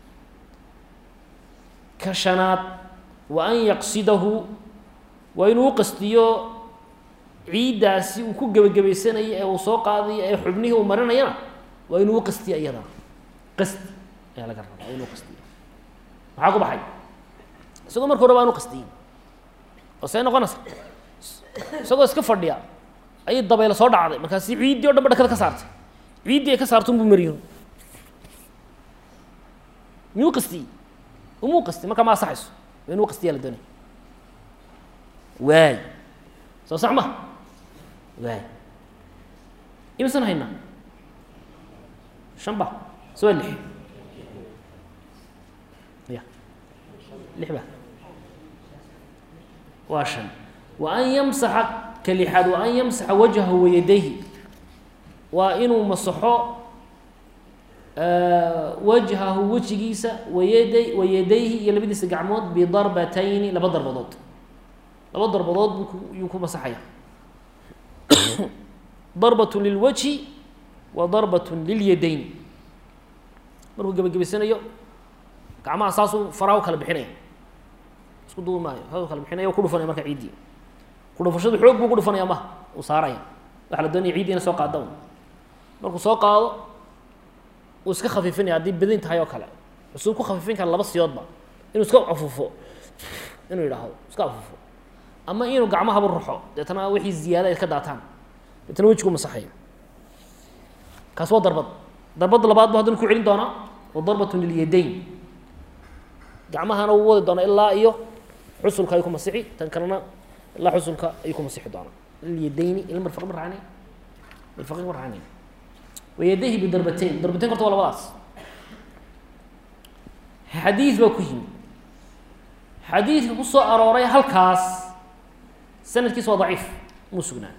ka shanaad wa an yaqsidahu waa inuu u qastiyo ciiddaasi uu ku gebagabaysanayo ee uu soo qaadayo ee xubnihii uu marinayana waa inuu u qastiyo iyadana qasti ayaa laga rabaa waa inuu qastiyo maxaa ku baxay isagoo marka hore ba anu qastiyin oo see noqonaysa isagoo iska fadhiya ayay dabaylo soo dhacday markaasi ciiddii o dhan ba dhakada ka saartay ciiddii ay ka saarto unbuu mariyo miyuu qastiyey umuu qastiy markaa ma asaxayso waa inuu qastiyaa la doonaya waay soo sax ma waay imisan haynaa shan ba se waa lix ya lix ba waa shan wa an yamsaxa ka lixaad wa an yamsaxa wajhahu wayadayhi waa inuu masaxo wajhahu wejigiisa wayaday wayadayhi iyo labadiisa gacmood bidarbatayni laba darbadood laba darbadood buu ku yuu ku masaxaya darbat lilwajhi wa darbat lilyadayn markuu gebagabaysanayo gacmaha saasuu faraa u kala bixinaya isku duubi maayo saasuu kala bixinaya o ku dhufanaya marka ciiddii ku dhufashadu xoog buu ku dhufanaya maha uu saaraya waxaa la doonaya ciiddii ina soo qaada un markuu soo qaado uu iska khafiifinaya haddii bedin tahay oo kale cusuu ku khafiifin kara laba siyoodba inuu iska afuufo inuu yidhaahdo iska afuufo ama inuu gacmahaba ruxo deetana wixii ziyaada ay ka daataan deetana wejigu masaxayo kaas waa darbad darbadda labaad bu haddana ku celin doonaa wa darbatun lilyadayn gacmahana wuu wadi doonaa ilaa iyo xusulka ayuu ku masixi tan kalena ilaa xusulka ayuu ku masixi doonaa lilyadayni ila marfaq ma raacnay marfaqi ma raacnay wayadayhi bidarbateyn darbateyn horta waa labadaas xadiid baa ku yimi xadiidka ku soo arooray halkaas sanadkiisa waa daciif muu sugnaan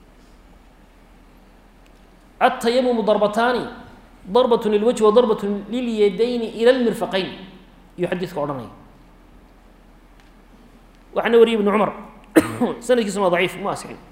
التيمم ضربتان ضربة للوجه وضربة لليدين إلى المرفقين يحدثك odhanaya waxaana wariyay iبن cمر sanadkiisuna waa ضaciif ma asxin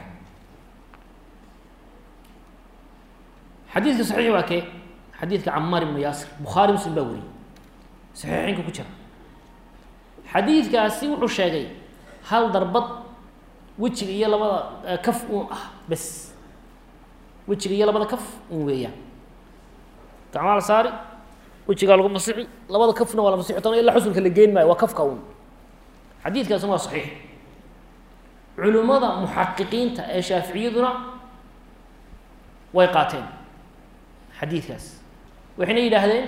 xadiidka صaxiix waa kee xadiidka camaar iبnu yaasir bukhaari muslim baa wariyey صaxiixeynka ku jira xadiidkaasi wuxuu sheegay hal darbad wejiga iyo labada kaf uun ah bes wejiga iyo labada kaf un weeyaan gacmaa la saari wejigaa lagu masixi labada kafna waa la masixi doona ilaa xusulka la geen maayo waa kafka un xadiidkaasuna waa saxiix culimmada muxaqiqiinta ee shaaficiyaduna way qaateen xadiidkaas waxayna yidhaahdeen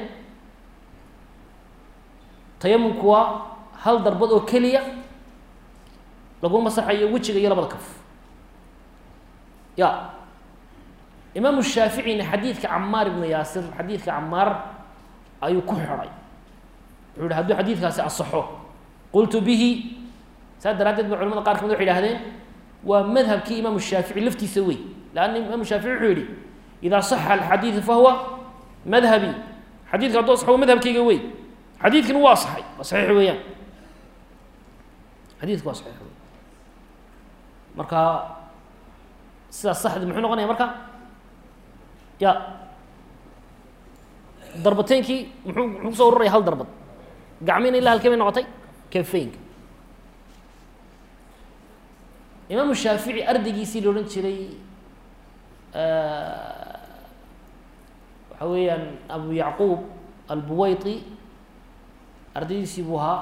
tayamumku waa hal darbad oo keliya lagu masaxayo wejiga iyo labada kaf ya imaamu shaaficina xadiidka camaar ibnu yaasir xadiidka camaar ayuu ku xidhay wuxuu yihi hadduu xadiidkaasi asaxo qultu bihi saas daraaddeed ba culamada qaar kamid waxay ihahdeen waa madhabkii imaamu shaafici laftiisa wey leanna imaamu shaafici wuxuu yihi idaa saxa alxadiidu fahuwa madhabi xadiidka hadduu asaxo waa madhabkayga wey xadiidkan waa asaxay waa saxiix weeyaan xadiidku waa saxiix wey marka sidaas saxdi muxuu noqonaya marka ya darbateynkii muxuu muxuu kusoo ururaya hal darbad gacmiina ilaa halkee bay noqotay kafeynka imaamu shaafici ardaygiisii la odhan jiray waxa weeyaan abu yacquub albuwayti ardaydiisii buu ahaa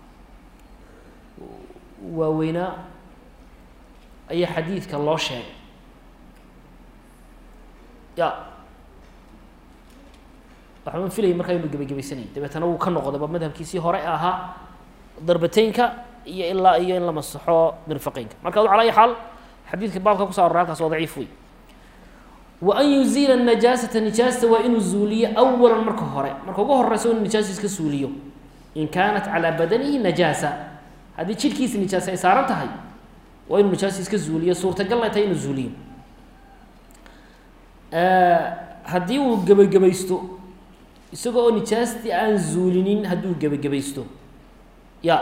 waaweynaa ayaa xadiidka loo sheegay ya waxaan filayay markaa inuu gebagabaysanayay dabeetana wuu ka noqdayba madhabkiisii hore ahaa darbateynka iyo ilaa iyo in la masaxo mirfaqeynka marka adu ala ayi xaal xadiidka baabka kuso arora halkaas waa daciif wey wa an yuziila najaasata nijaasta waa inuu zuuliyo awalan marka hore marka ugu horeysa inuu nijaasa iska suuliyo in kaanat calaa badanihi najaasa haddii jidhkiisa nijaasa ay saaran tahay waa inuu nijaasa iska zuuliyo suurtagalna tahay inuu zuuliyo haddii uu gebagabaysto isaga oo nijaastii aan zuulinin hadduu gebagabaysto ya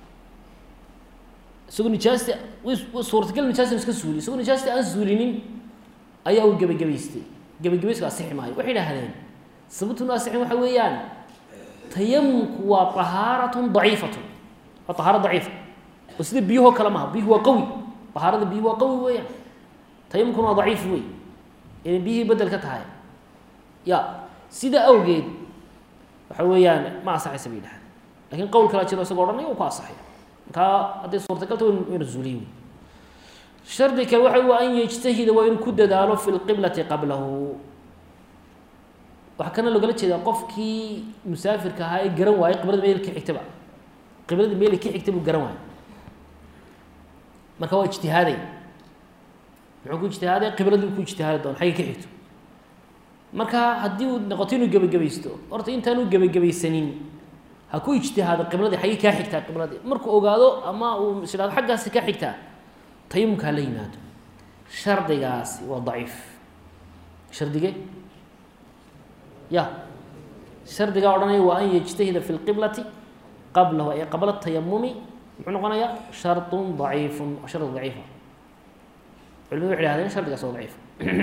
isagoo nijaasti suurtagal nijaasta iska suuliyo isagoo nijaastii aan zuulinin ayaa uu gebagabaystay gebagabaysku asixi maayo waxay idhahdeen sababtun asixin waxa weeyaan tayamumku waa طahaaratun daciifatun waa طahaaro daciifa oo sida biyuhoo kale maha biyuhu waa qawi طahaarada biyuhu waa qawi weeyaan tayamumkuna waa daciif wey inay biyihii bedel ka tahay ya sida awgeed waxa weeyaan ma asaxaysa bay dhahdeen lakin qowl kala jiro isagoo odhanaya u ku asaxay markaa hadday suurtagalta waynu zuuliye wey shardi kale waxa wa an yejtahida waa inuu ku dadaalo fi lqiblati qablahu waxaa kana logala jeedaa qofkii musaafirka ahaa ee garan waayey qiblada meel ka xigtaba qiblada meel ka xigta buu garan waayey marka waa ijtihaaday muxuu ku ijtihaaday qibladii ku ijtihaadi doona xagga ka xigto marka haddii uu noqoto inuu gebagabaysto horta intaanu gebagabaysanin ha ku ijtihaado qibladii xaggii kaa xigtaa qibladii markuu ogaado ama uu is idhahdo xaggaasi kaa xigtaa tayamumka hala yimaado shardigaasi waa daciif shardige ya shardigaa odhanaya waa an yejtahida fi lqiblati qablahu ay qabla tayamumi muxuu noqonayaa shardun daciifun shardi daciifa culimadu waxay hahdeen shardigaas waa daciif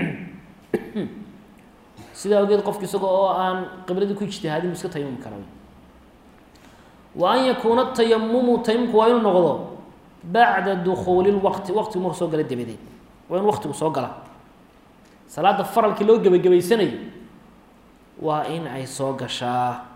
sidaa ogeed qofki isaga oo aan qibladii ku ijtihaadin bu iska tayamumi kara wa an yakuuna tayamumu tayamumku waa inuu noqdo bacda dukuuli lwaqti waqtigu marku soo gala dabadeed waa in waqtigu soo gala salaada faralkii loo gebagabaysanayo waa in ay soo gashaa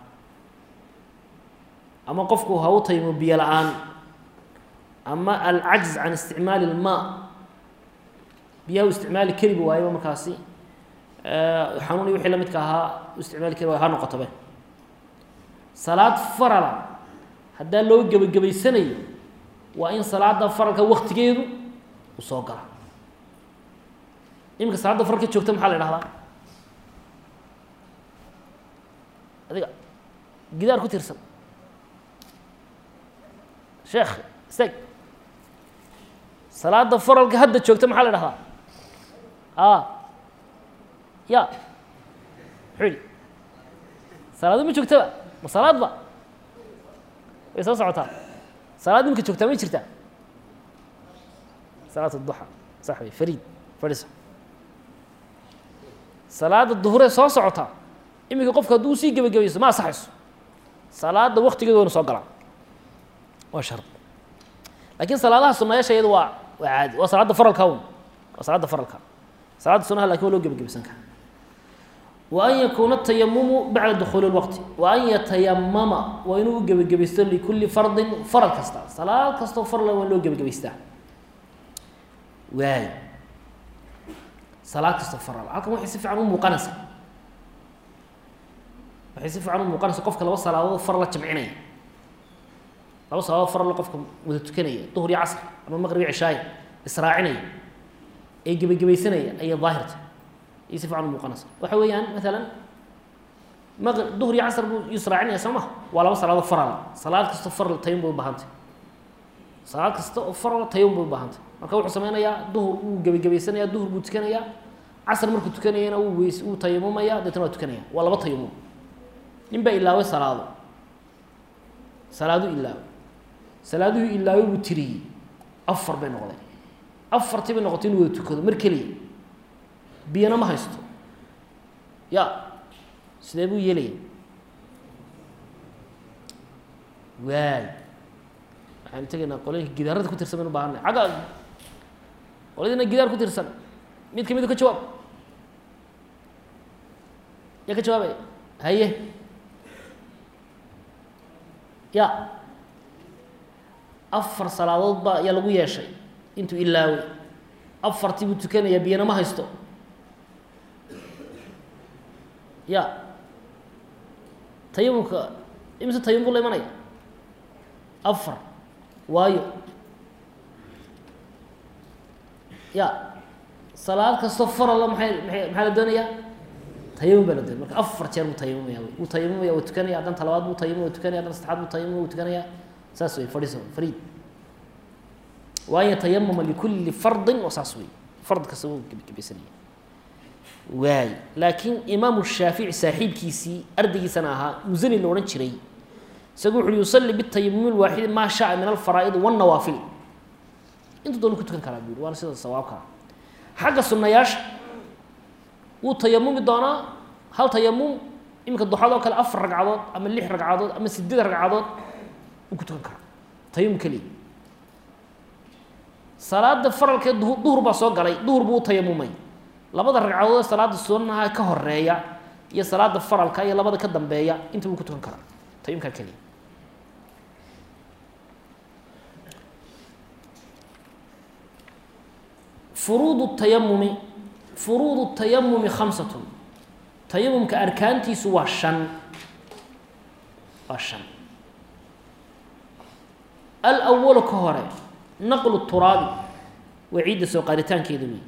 ama qofku ha u tayamo biyo la-aan ama alcajz can isticmaali ilmaa biyaha u isticmaali kariba waayaba markaasi xanuun iyo wixii lamidka ahaa u isticmaali kari waay ha noqotobe salaad farala haddaa loo gebagabaysanayo waa in salaada faralka waktigeedu uu soo gala iminka salaadda faralka joogta maxaa la idhahdaa adiga gidaar ku tirsan sheekh stag salaada faralka hadda joogta maxaa la idhahdaa a ya muxuu yihi salaado ma joogtaba ma salaadba way soo socotaa salaad imika joogtaa ma jirtaa salaat duxa sax wey fariid fadhiso salaada duhuree soo socotaa iminka qofka hadduu sii gebagabayso ma asaxayso salaada waktigeedu waynu soo galaa waa shard laakiin salaadaha sunayaasha iyada waa waa caadi waa salaadda faralka un waa salaadda faralka salaadda sunaha lakin waa loo gebagabaysan karaa wa an yakuuna tayamumu bacda dukuuli اlwaqti wa an yatayamama waa inuu u gebagabaysto likulli fardin faral kasta salaad kastoo farla waa in loo gebagabaystaa waay salaad kastoo faral halkan waxay si fiican u muuqanaysaa waxay si fiican u muuqanaysa qofka laba salaadood far la jamcinaya laba salaadood farla qofka wada tukanaya duhur iyo casr ama maqrib iyo cishaaya israacinaya ee gebagabaysanaya ayay daahirta ayay si fiican u muuqanaysa waxa weeyaan maalan maq duhur iyo casr buu israacinaya soo maha waa laba salaadood farala salaad kastoo farla tayun bay u baahantay salaad kasta oo farla tayun bay u baahantay marka wuxuu sameynayaa duhur wuu gebagabaysanaya duhur buu tukanayaa casr markuu tukanayana wuu weys wuu tayamumaya deetna waa tukanaya waa laba tayamum nin baa ilaaway salaado salaaduu ilaaway salaaduhu ilaaway buu tiriyey afar bay noqdeen afartii bay noqotay inuu wada tukado mar keliya biyana ma haysto ya sidee buu yeelaya waay waxaanu tegaynaa qolooyinka gidaarada ku tirsan baynu bahanay agga qoladina gidaar ku tirsan mid ka midu ka jawaab yaa ka jawaabaya haye ya afar salaadood baa yaa lagu yeeshay intuu ilaaway afartii buu tukanayaa biyana ma haysto ya tayamumka imise tayamum buu la imanaya afar waayo ya salaad kastoo farala maay maay maxaa la doonayaa tayamum baa la doonaya marka afar jeer buu tayamumaya wuu tayamumaya wuu tukanaya haddana talabaad buu tayamum wuu tukanaya haddana saddexaad buu tayamum wuu tukanaya saas wey fadhiiso fariid waan yatayamama likulli fardin oo saas wey fard kasta wuu gebgebaysanaya waay laakiin imaamu shaafici saaxiibkiisii ardaygiisana ahaa musani la odhan jiray isagu wuxu uhi yusalli bitayamumi lwaaxidi maa shaaa min alfaraa'idi wاnnawaafil intuu doonu ku tukan karaa buu yihi waana sida sawaabka xagga sunnayaasha wuu tayamumi doonaa hal tayamum iminka duxadoo kale afar ragcadood ama lix ragcadood ama sideed ragcadood wuu ku tukan karaa tayamum keliya salaada faralkee du duhur baa soo galay duhur buu u tayamumay labada ragcadood ee salaada sunnaha ka horeeya iyo salaada faralka iyo labada ka dambeeya inta wuu ku tukan karaa tayamumkaa keliya furuud tayamumi furuud tayamumi khamsatun tayamumka arkaantiisu waa shan waa shan alwalu ka hore naqlu turaabi waa ciidda soo qaaditaankeeda wey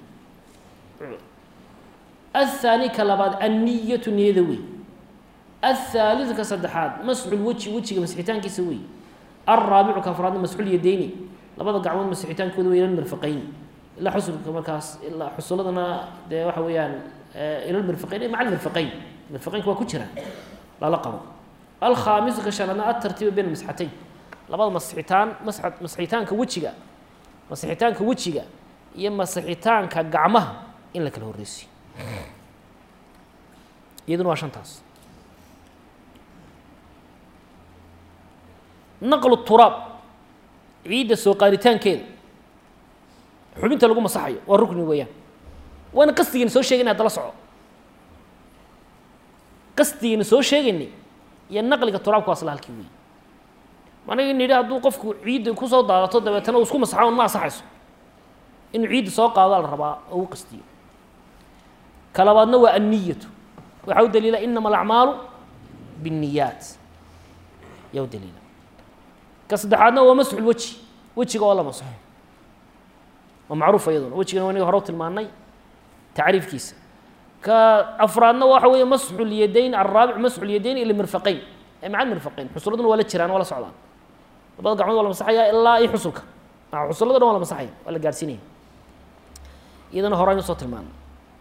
athaani ka labaad anniyatu niyada wey athaalidu ka saddexaad masxulweji wejiga masixitaankiisa wey alraabicu ka afraadna masxulyadeyni labada gacmood masixitaankooda wey ilal mirfaqayni ilaa xusulka markaas ilaa xusuladana dee waxa weeyaan ilal mirfaqayn maca almirfaqayn mirfaqaynka waa ku jiraan lala qabo alkhaamisu ka shanaadna atartiiba bayna masxatayn labada masixitaan mas masixitaanka wejiga masixitaanka wejiga iyo masixitaanka gacmaha in la kala horreysiyo iyaduna waa shantaas naqlu turaab ciidda soo qaaditaankeeda xubinta lagu masaxayo waa rukni weeyaan waana qasdigiina soo sheegayna hadala soco qasdigiina soo sheegaynay iyo naqliga turaabka waa isla halkii weeye managi nidhi hadduu qofku ciidda kusoo daadato dabeetana uu isku masaxo ma asaxayso inuu ciidda soo qaado la rabaa oo u qastiyo ka labaadna waa anniyatu waxaa u daliila inama alacmaalu biاnniyaat yaa u daliila ka saddexaadna waa masxu lweji wejiga oo la masaxo waa macruuf iyaduna wejigana waa inaga hore u tilmaanay tacriifkiisa ka afraadna waxa weeye masxu lyadayn alraabic masxu lyadayn ila mirfaqayn ee maca mirfaqayn xusuladuna waa la jiraan waa la socdaan labada gacmood waa la masaxaya ilaa iyo xusulka maa xusullada dhan waa la masaxaya waa la gaadhsiinaya iyadana hore aynu soo tilmaanay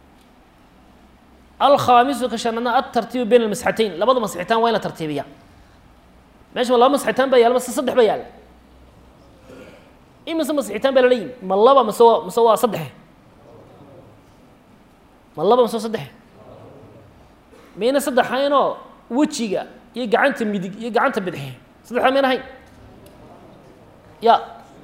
alkhaamisu ka shanaadna altartiibu bayna almasxatayn labada masxitaan waa in la tartiibiya meesha ma laba masxitaan baa yaala mase saddex baa yaala imise masxitaan baa lala yimi ma laba mase waa mase waa saddexe ma laba mase waa saddexe mayna saddexaynoo wejiga iyo gacanta midig iyo gacanta bidxe saddexdaa mayna hayn ya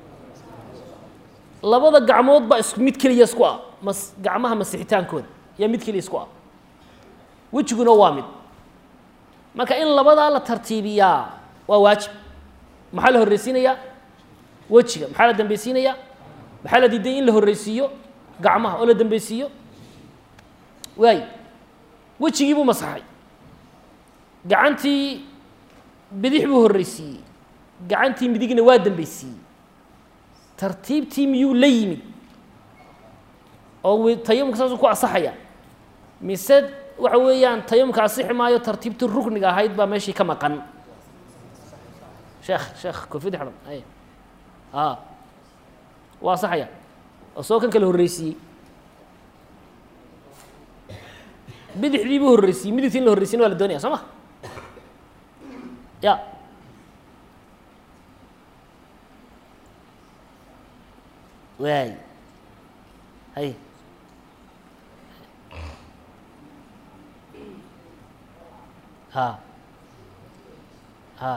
labada gacmood baa isku mid keliya isku ah mas gacmaha masixitaankooda yaa mid keliya isku ah wejiguna waa mid marka in labadaa la tartiibiyaa waa waajib maxaa la horreysiinayaa wejiga maxaa la dambeysiinayaa maxaa la diiday in la horreysiiyo gacmaha oo la dambeysiiyo waay wejigii buu masaxay gacantii bidix buu horreysiiyey gacantii midigna waa dambeysiiyey tartiibtii miyuu la yimid oo tayamumka saasuu ku asaxaya mise waxa weeyaan tayamumka asixi maayo tartiibtii rukniga ahayd baa meeshii ka maqan sheekh sheekh koofiyadda xidhan ay a waa asaxaya oo soo kan kale horreysiiyey bidixdii buu horreysiiyey midigtii in la horreysiyin waa la doonaya soo ma ya waay hay ha ha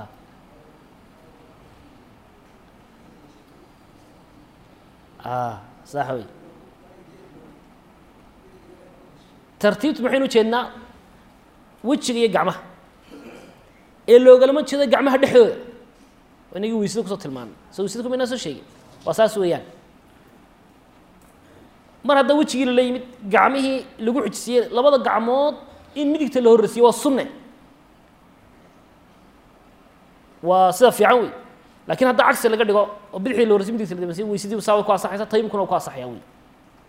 a sax wey tartiibtu maxaynu ujeednaa wejiga iyo gacmaha ee loogalama jeedo gacmaha dhexdooda inagii weysada kusoo tilmaanay so weysada kumaynaa soo sheegin waa saas weeyaan mar haddaa wejigii lala yimid gacmihii lagu xujisiiyey labada gacmood in midigta la horreysiyo waa sunne waa sida fiican wey lakin haddaa cagsi laga dhigo oo bidixdii la horreysiy midigta la dameysiyo weysadii saa way ku asaxaysa tayimkuna waa ku asaxaya wey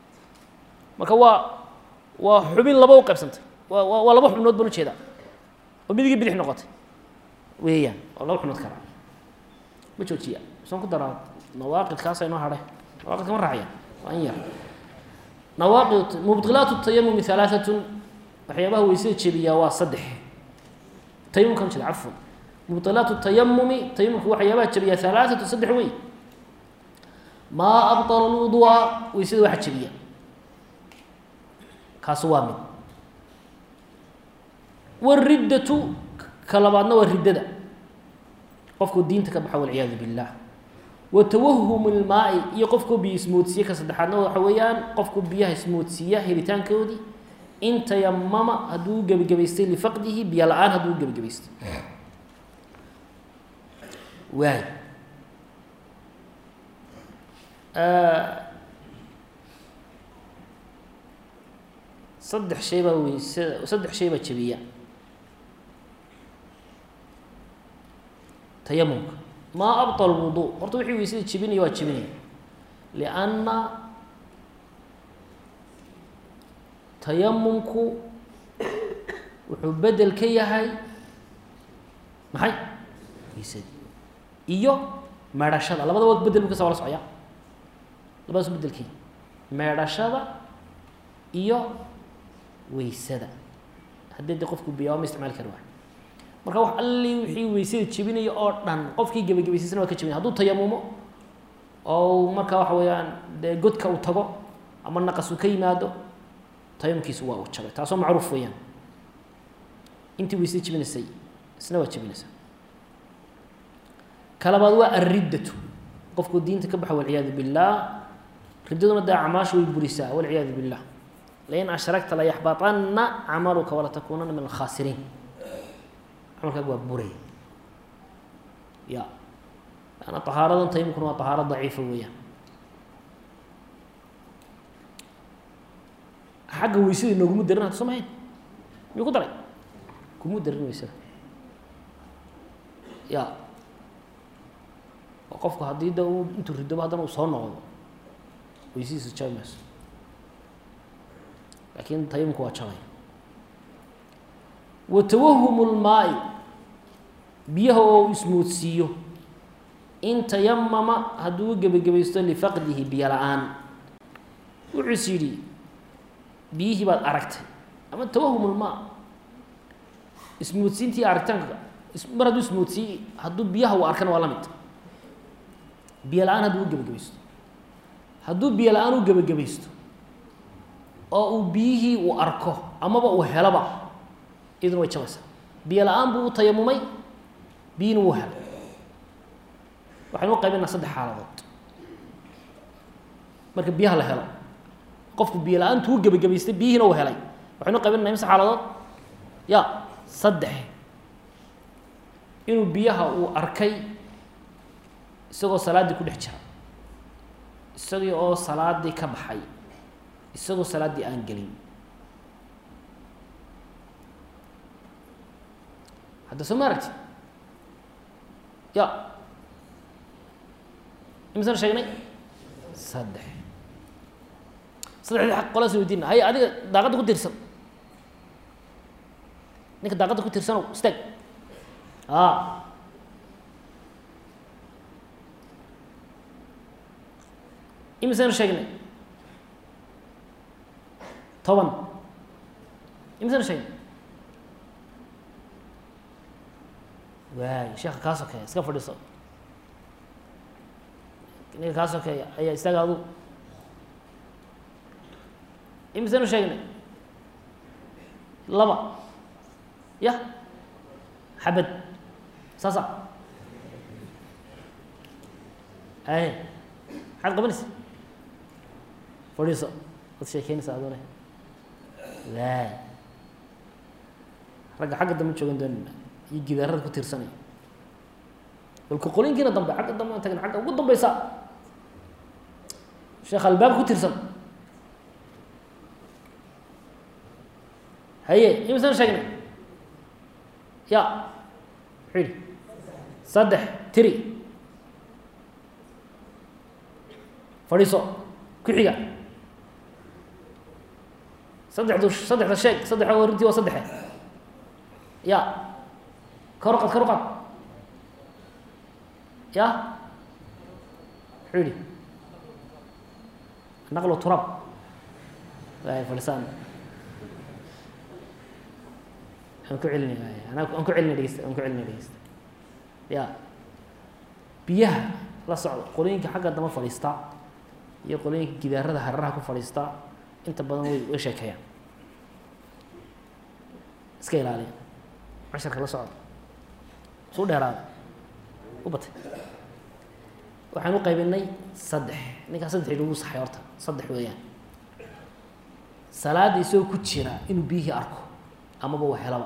marka waa waa xubin laba u qaybsantay waa waa waa laba xubnood baan ujeedaa oo midigii bidix noqotay weeyaan oo laba xubnood kala ma joojiya saan ku daraa nawaaqidkaasa inoo hadhay nawaaqidka ma raacya waa in yar nawaaqid mubdilaatu tayamumi halaaatun waxyaabaha weysada jebiyaa waa saddex tayamumkan jeeda cafwan mubdilaatu tayamumi tayamumka waxyaabaha jebiyaa halaaatu saddex wey maa abطala lwudua weysada waxa jebiya kaasi waa mid wariddatu ka labaadna waa riddada qofkuu diinta ka baxa walciyaadu billah wa tawahum ilmaai iyo qofkuu biyo ismoodsiiye ka saddexaadna waxa weeyaan qofku biyaha ismoodsiiya helitaankoodii in tayamama hadduu u gebagabaystay lifaqdihi biyo la-aan hadduu u gebagabaystay waay saddex shay baa weysada saddex shay baa jebiya tayamumka maa abطal wudu horta wixii weysada jebinaya waa jebinaya lianna tayamumku wuxuu bedel ka yahay maxay weysadii iyo meedhashada labadaba bedel bu kasa wala socya labadaas bedelkii meedhashada iyo weysada haddii de qofku biya ma isticmaali kari waay marka wax alli wixii weysada jebinaya oo dhan qofkii gebagabaysaysana waa ka jebinaya hadduu tayamumo oo marka waxa weeyaan dee godka uu tago ama naqas uu ka yimaado tayamumkiisu waa uu jabay taasoo macruuf weeyaan intii weysada jebinaysay isna waa jebinaysaa ka labaad waa alriddatu qofku diinta ka baxa walciyaadu billaah riddaduna dee acmaasha way burisaa walciyaadu billah lain ashragta layaxbaطana camaluka walatakunana min alkhaasiriin camalkaaga waa buray ya ana طahaaradan tayamumkuna waa طahaaro daciifa weeyaan xagga weysada nooguma darin hada somahayn miyuu ku daray kuma darin weysada ya oo qofku haddii da u intuu ridobo haddana uu soo noqdo weysadiisa jabi mayso lakin tayamumku waa jabay wa tawahum lmaai biyaha oo ismoodsiiyo in tayamama hadduu u gebagabaysto lifaqdihi biyo la-aan wuxuu is yidhi biyihii baad aragtay ama tawahum lmaa ismoodsiintii aragtaanka mar hadduu ismoodsiiye hadduu biyaha uu arkana waa la mid biyo la-aan hadduu u gebagabaysto hadduu biyo la-aan u gebagabaysto oo uu biyihii uu arko amaba uu heloba iyaduna way jabaysaa biyo la-aan buu u tayamumay biyina wuu helay waxaynu u qaybinaa saddex xaaladood marka biyaha la helo qofku biyo la-aantu u gebagabaystay biyihiina uu helay waxaynu u qaybinana imse xaaladood ya saddex inuu biyaha uu arkay isagoo salaaddii ku dhex jira isagii oo salaaddii ka baxay isagoo salaaddii aan gelin hadda soo ma aragti ya imisaan sheegnay saddex saddexdii aq qolaas weydiina hay adiga daaqadda ku tiirsan ninka daaqadda ku tiirsanow istaag a imisaan sheegnay toban imisaan sheegnay waay sheeka kaa sokeeya iska fadhiiso ninka kaa sokeeya ayaa istaaga adu imisanu sheegnay laba ya xabad saasa aye maxaad qabanaysa fadhiiso waad sheekeynaysa adune waay ragga xagga dambe joogan doonina iyo gidaarada ku tiirsanaya balka qolinkiina dambe xagga dambe an tagna agga ugu dambeysa sheekh albaab ku tiirsan haye imisaan sheegnay ya muxuu yihi saddex tiri fadhiiso ku xiga saddexdu saddexda sheeg saddexa warintii waa saddexe ya kor uqad kor uqad ya muxuu yihi naqlu turab waay falisaan aan ku celinay an aan ku celinay dhegeysta aan ku celinay dhegeysta ya biyaha la socda qolooyinka xagga dama fadhiista iyo qolooyinka gidaarada hararaha ku fadhiista inta badan way way sheekeeyaan iska ilaaliya casharka la socda suu dheeraada u batay waxaan u qaybinay saddex ninkaa saddex lagu saxay horta saddex weeyaan salaada isagoo ku jira inuu biyihii arko amaba wa helaba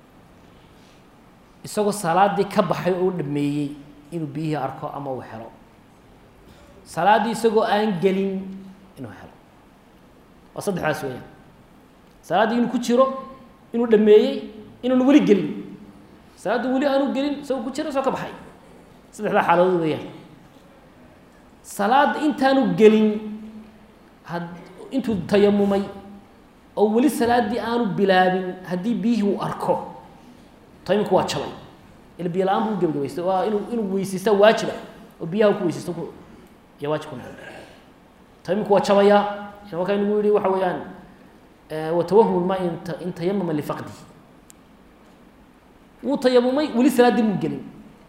isagoo salaadii ka baxay oo u dhameeyey inuu biyihii arko ama uu helo salaaddii isagoo aan gelin inuu helo waa saddexdaas weeyaan salaaddii inuu ku jiro inuu dhameeyey inuuna weli gelin salaaddii weli aanu gelin isagoo ku jiro isagoo ka baxay saddexdaa xaaladood weeyaan salaadda intaanu gelin had intuu tayamumay oo weli salaaddii aanu bilaabin haddii biyihii uu arko tayamumku waa jabay ila biyo la-aan buu gebagabaystay waa inuu inuu weysaystaa waajiba oo biyaha ku weysaysto ku iyo waajib ku noqon tayamumku waa jabayaa markaa inagu yihi waxa weeyaan watawahum ma in tayamama lifaqdihi wuu tayamumay weli salaaddii muu gelin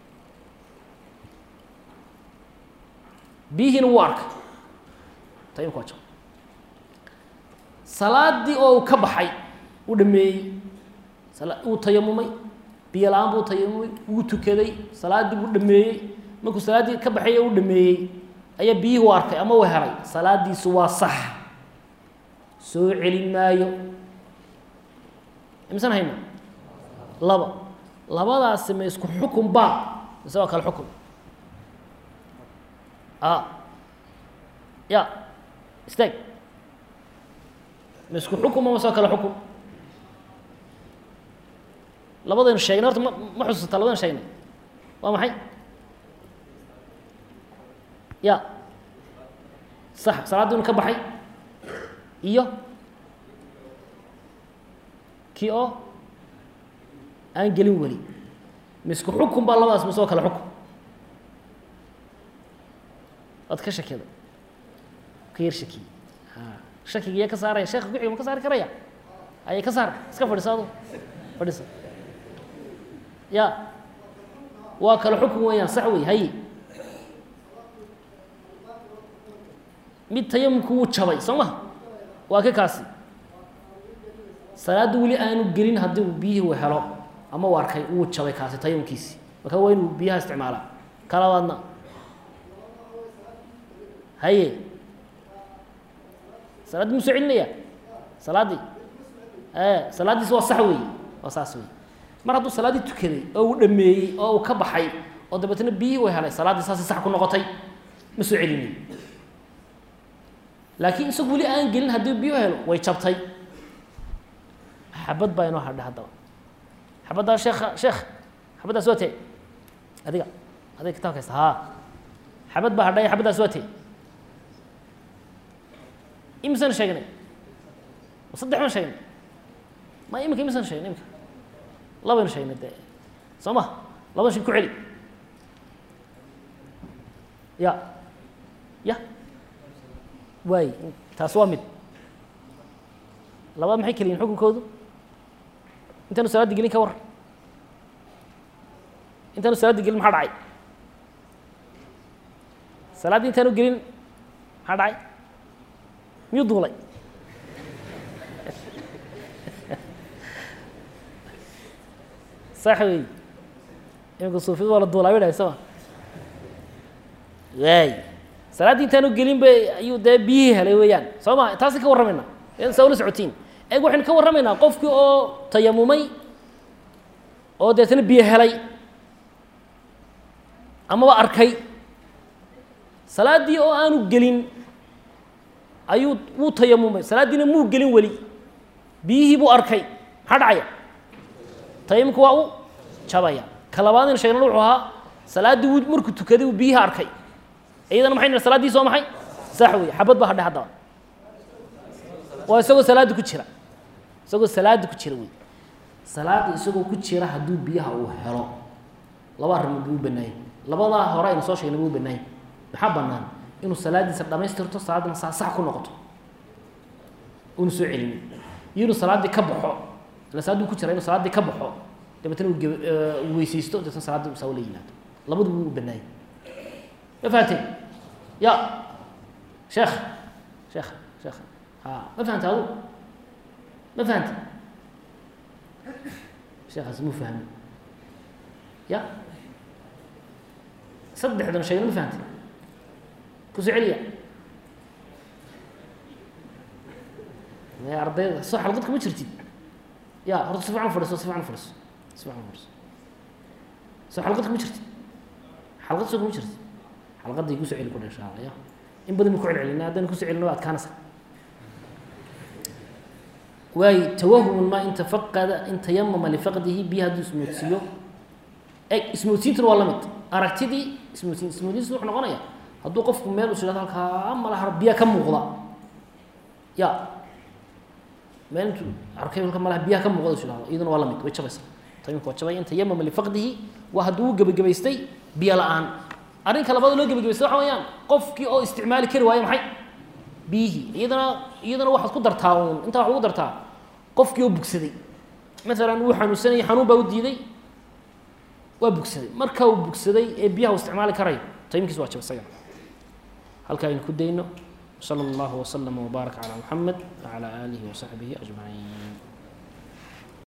biyihiina wuu arkay tayamumku waa jabay salaaddii oo uu ka baxay uu dhameeyey uu tayamumay biyo la-aan buu tayamumay wuu tukaday salaaddii buu dhameeyey markuu salaaddii ka baxay uu dhameeyey ayaa biyihii u arkay ama uu helay salaaddiisu waa sax soo celin maayo imisan hayna laba labadaasi ma isku xukun baa mise waa kale xukun a ya istaag ma isku xukun ma mase waa kale xukun labadaynu sheegnay horta ma ma xusuusataa labadaynu sheegnay waa maxay ya sax salaaddii inu ka baxay iyo kii oo aan gelin weli misku xukun baa labadaas mise oo kale xukun waad ka shakida ka yar shakiye shakiga iya ka saaraya sheeka kuxiga ma ka saari karaya ayay ka saar iska fadhiisa adu fadhiisa ya waa kale xukun weeyaan sax wey haye mid tayamumku wuu jabay soo ma waa ka kaasi salaadda weli aanu gelin haddii uu biyihii uu helo ama uu arkay wuu jabay kaasi tayamumkiisi marka waa inuu biyaha isticmaalaa ka labaadna haye salaaddii musoo celinaya salaaddii e salaaddiisi waa sax wey waa saas wey mar hadduu salaaddii tukaday oo uu dhameeyey oo uu ka baxay oo dabeetna biyihii uu helay salaaddii saasay sax ku noqotay ma soo celinay laakiin isagu weli aan gelin haddii biyo helo way jabtay xabad baa inoo hadha haddaba xabaddaa sheekha sheekh xabaddaas waa tee adiga adiga kitabka haysta haa xabad baa hadhaya xabaddaas waa tee imisan sheegnay saddex baan sheegnay ma iminka imisan sheegnay iminka labaynu sheegnay dee soo ma labadan shay ku celi ya ya waay taas waa mid labaad maxay keliyiin xukunkoodu intaanu salaaddi gelin ka war intaanu salaaddi gelin maxaa dhacay salaaddii intaanu gelin maxaa dhacay miyuu duulay sax wey imika suufiyadu waa la duulaa bay dhahay soo ma waay salaaddii intaanu gelin ba ayuu dee biyihii helay weeyaan soo ma taasi ka warramayna saa ula socotiin eeg waxaynu ka warramaynaa qofkii oo tayamumay oo deetana biyo helay amaba arkay salaaddii oo aanu gelin ayuu wuu tayamumay salaaddiina muu gelin weli biyihii buu arkay maxaa dhacaya tayamumka waa u jabaya ka labaadaynu sheegnana wuxuu ahaa salaaddii wuu markuu tukaday uu biyihii arkay iyadana maxay nidhi salaaddii soo maxay sax wey xabad baa hadhay haddaba waa isagoo salaadda ku jira isagoo salaada ku jira wey salaada isagoo ku jira hadduu biyaha uu helo laba arrimood buu u banaayay labadaa hore aynu soo sheegnay buu u banaayay maxaa banaan inuu salaadiisa dhamaystirto salaadana saa sax ku noqoto una soo celinin iyo inuu salaaddii ka baxo ila salaaduu ku jira inuu salaaddii ka baxo dabeetana uu geb uu weysaysto dabeetna salaadii saa ula yimaado labadu buu u banaayay ma fahanteen ya sheekh sheekh sheekh ha ma fahanta adu ma fahanta sheekaas mu fahmi ya saddexdan sheegna ma fahanta kusoo celiya maya ardayda soo xalqad kuma jirtid ya horta si fiican fadhiso si fiican fadhiso si fiican fadhiso soo xalqad kuma jirtid xalqad soo kuma jirtid xalqadday kusoo celi kudha insha allah ya in badan ku celcelina haddaan kusoo celino waa adkaanaysa waayo tawahumun maa in tafaqada in tayamama lifaqdihi biyo hadduu ismoodsiiyo eg ismoodsiintuna waa la mid aragtidii ismoodsiin ismoodsiintu wuxuu noqonaya hadduu qofku meel us yidhahdo halkaa malaha biya ka muuqda ya meel intuu arkay halka malaha biyaha ka muuqda us yidhahdo iyaduna waa la mid way jabaysa tayamumka waa jabay in tayamama lifaqdihi waa hadduu u gebagabaystay biyo la-aan arrinka labaad loo gebagabaystay waxa weeyaan qofkii oo isticmaali kari waayo maxay biyihii iyadana iyadana waxaad ku dartaa uun intaa waxad ugu dartaa qofkii oo bugsaday maalan wuu xanuunsanayay xanuun baa u diiday waa bugsaday marka uu bugsaday ee biyaha u isticmaali karayo tayimkiis waa jaba isagana halkaa aynu ku dayno sala allahu waslama wbaarak calaa muxamed wacalaa aalihi wasaxbihi ajmaciin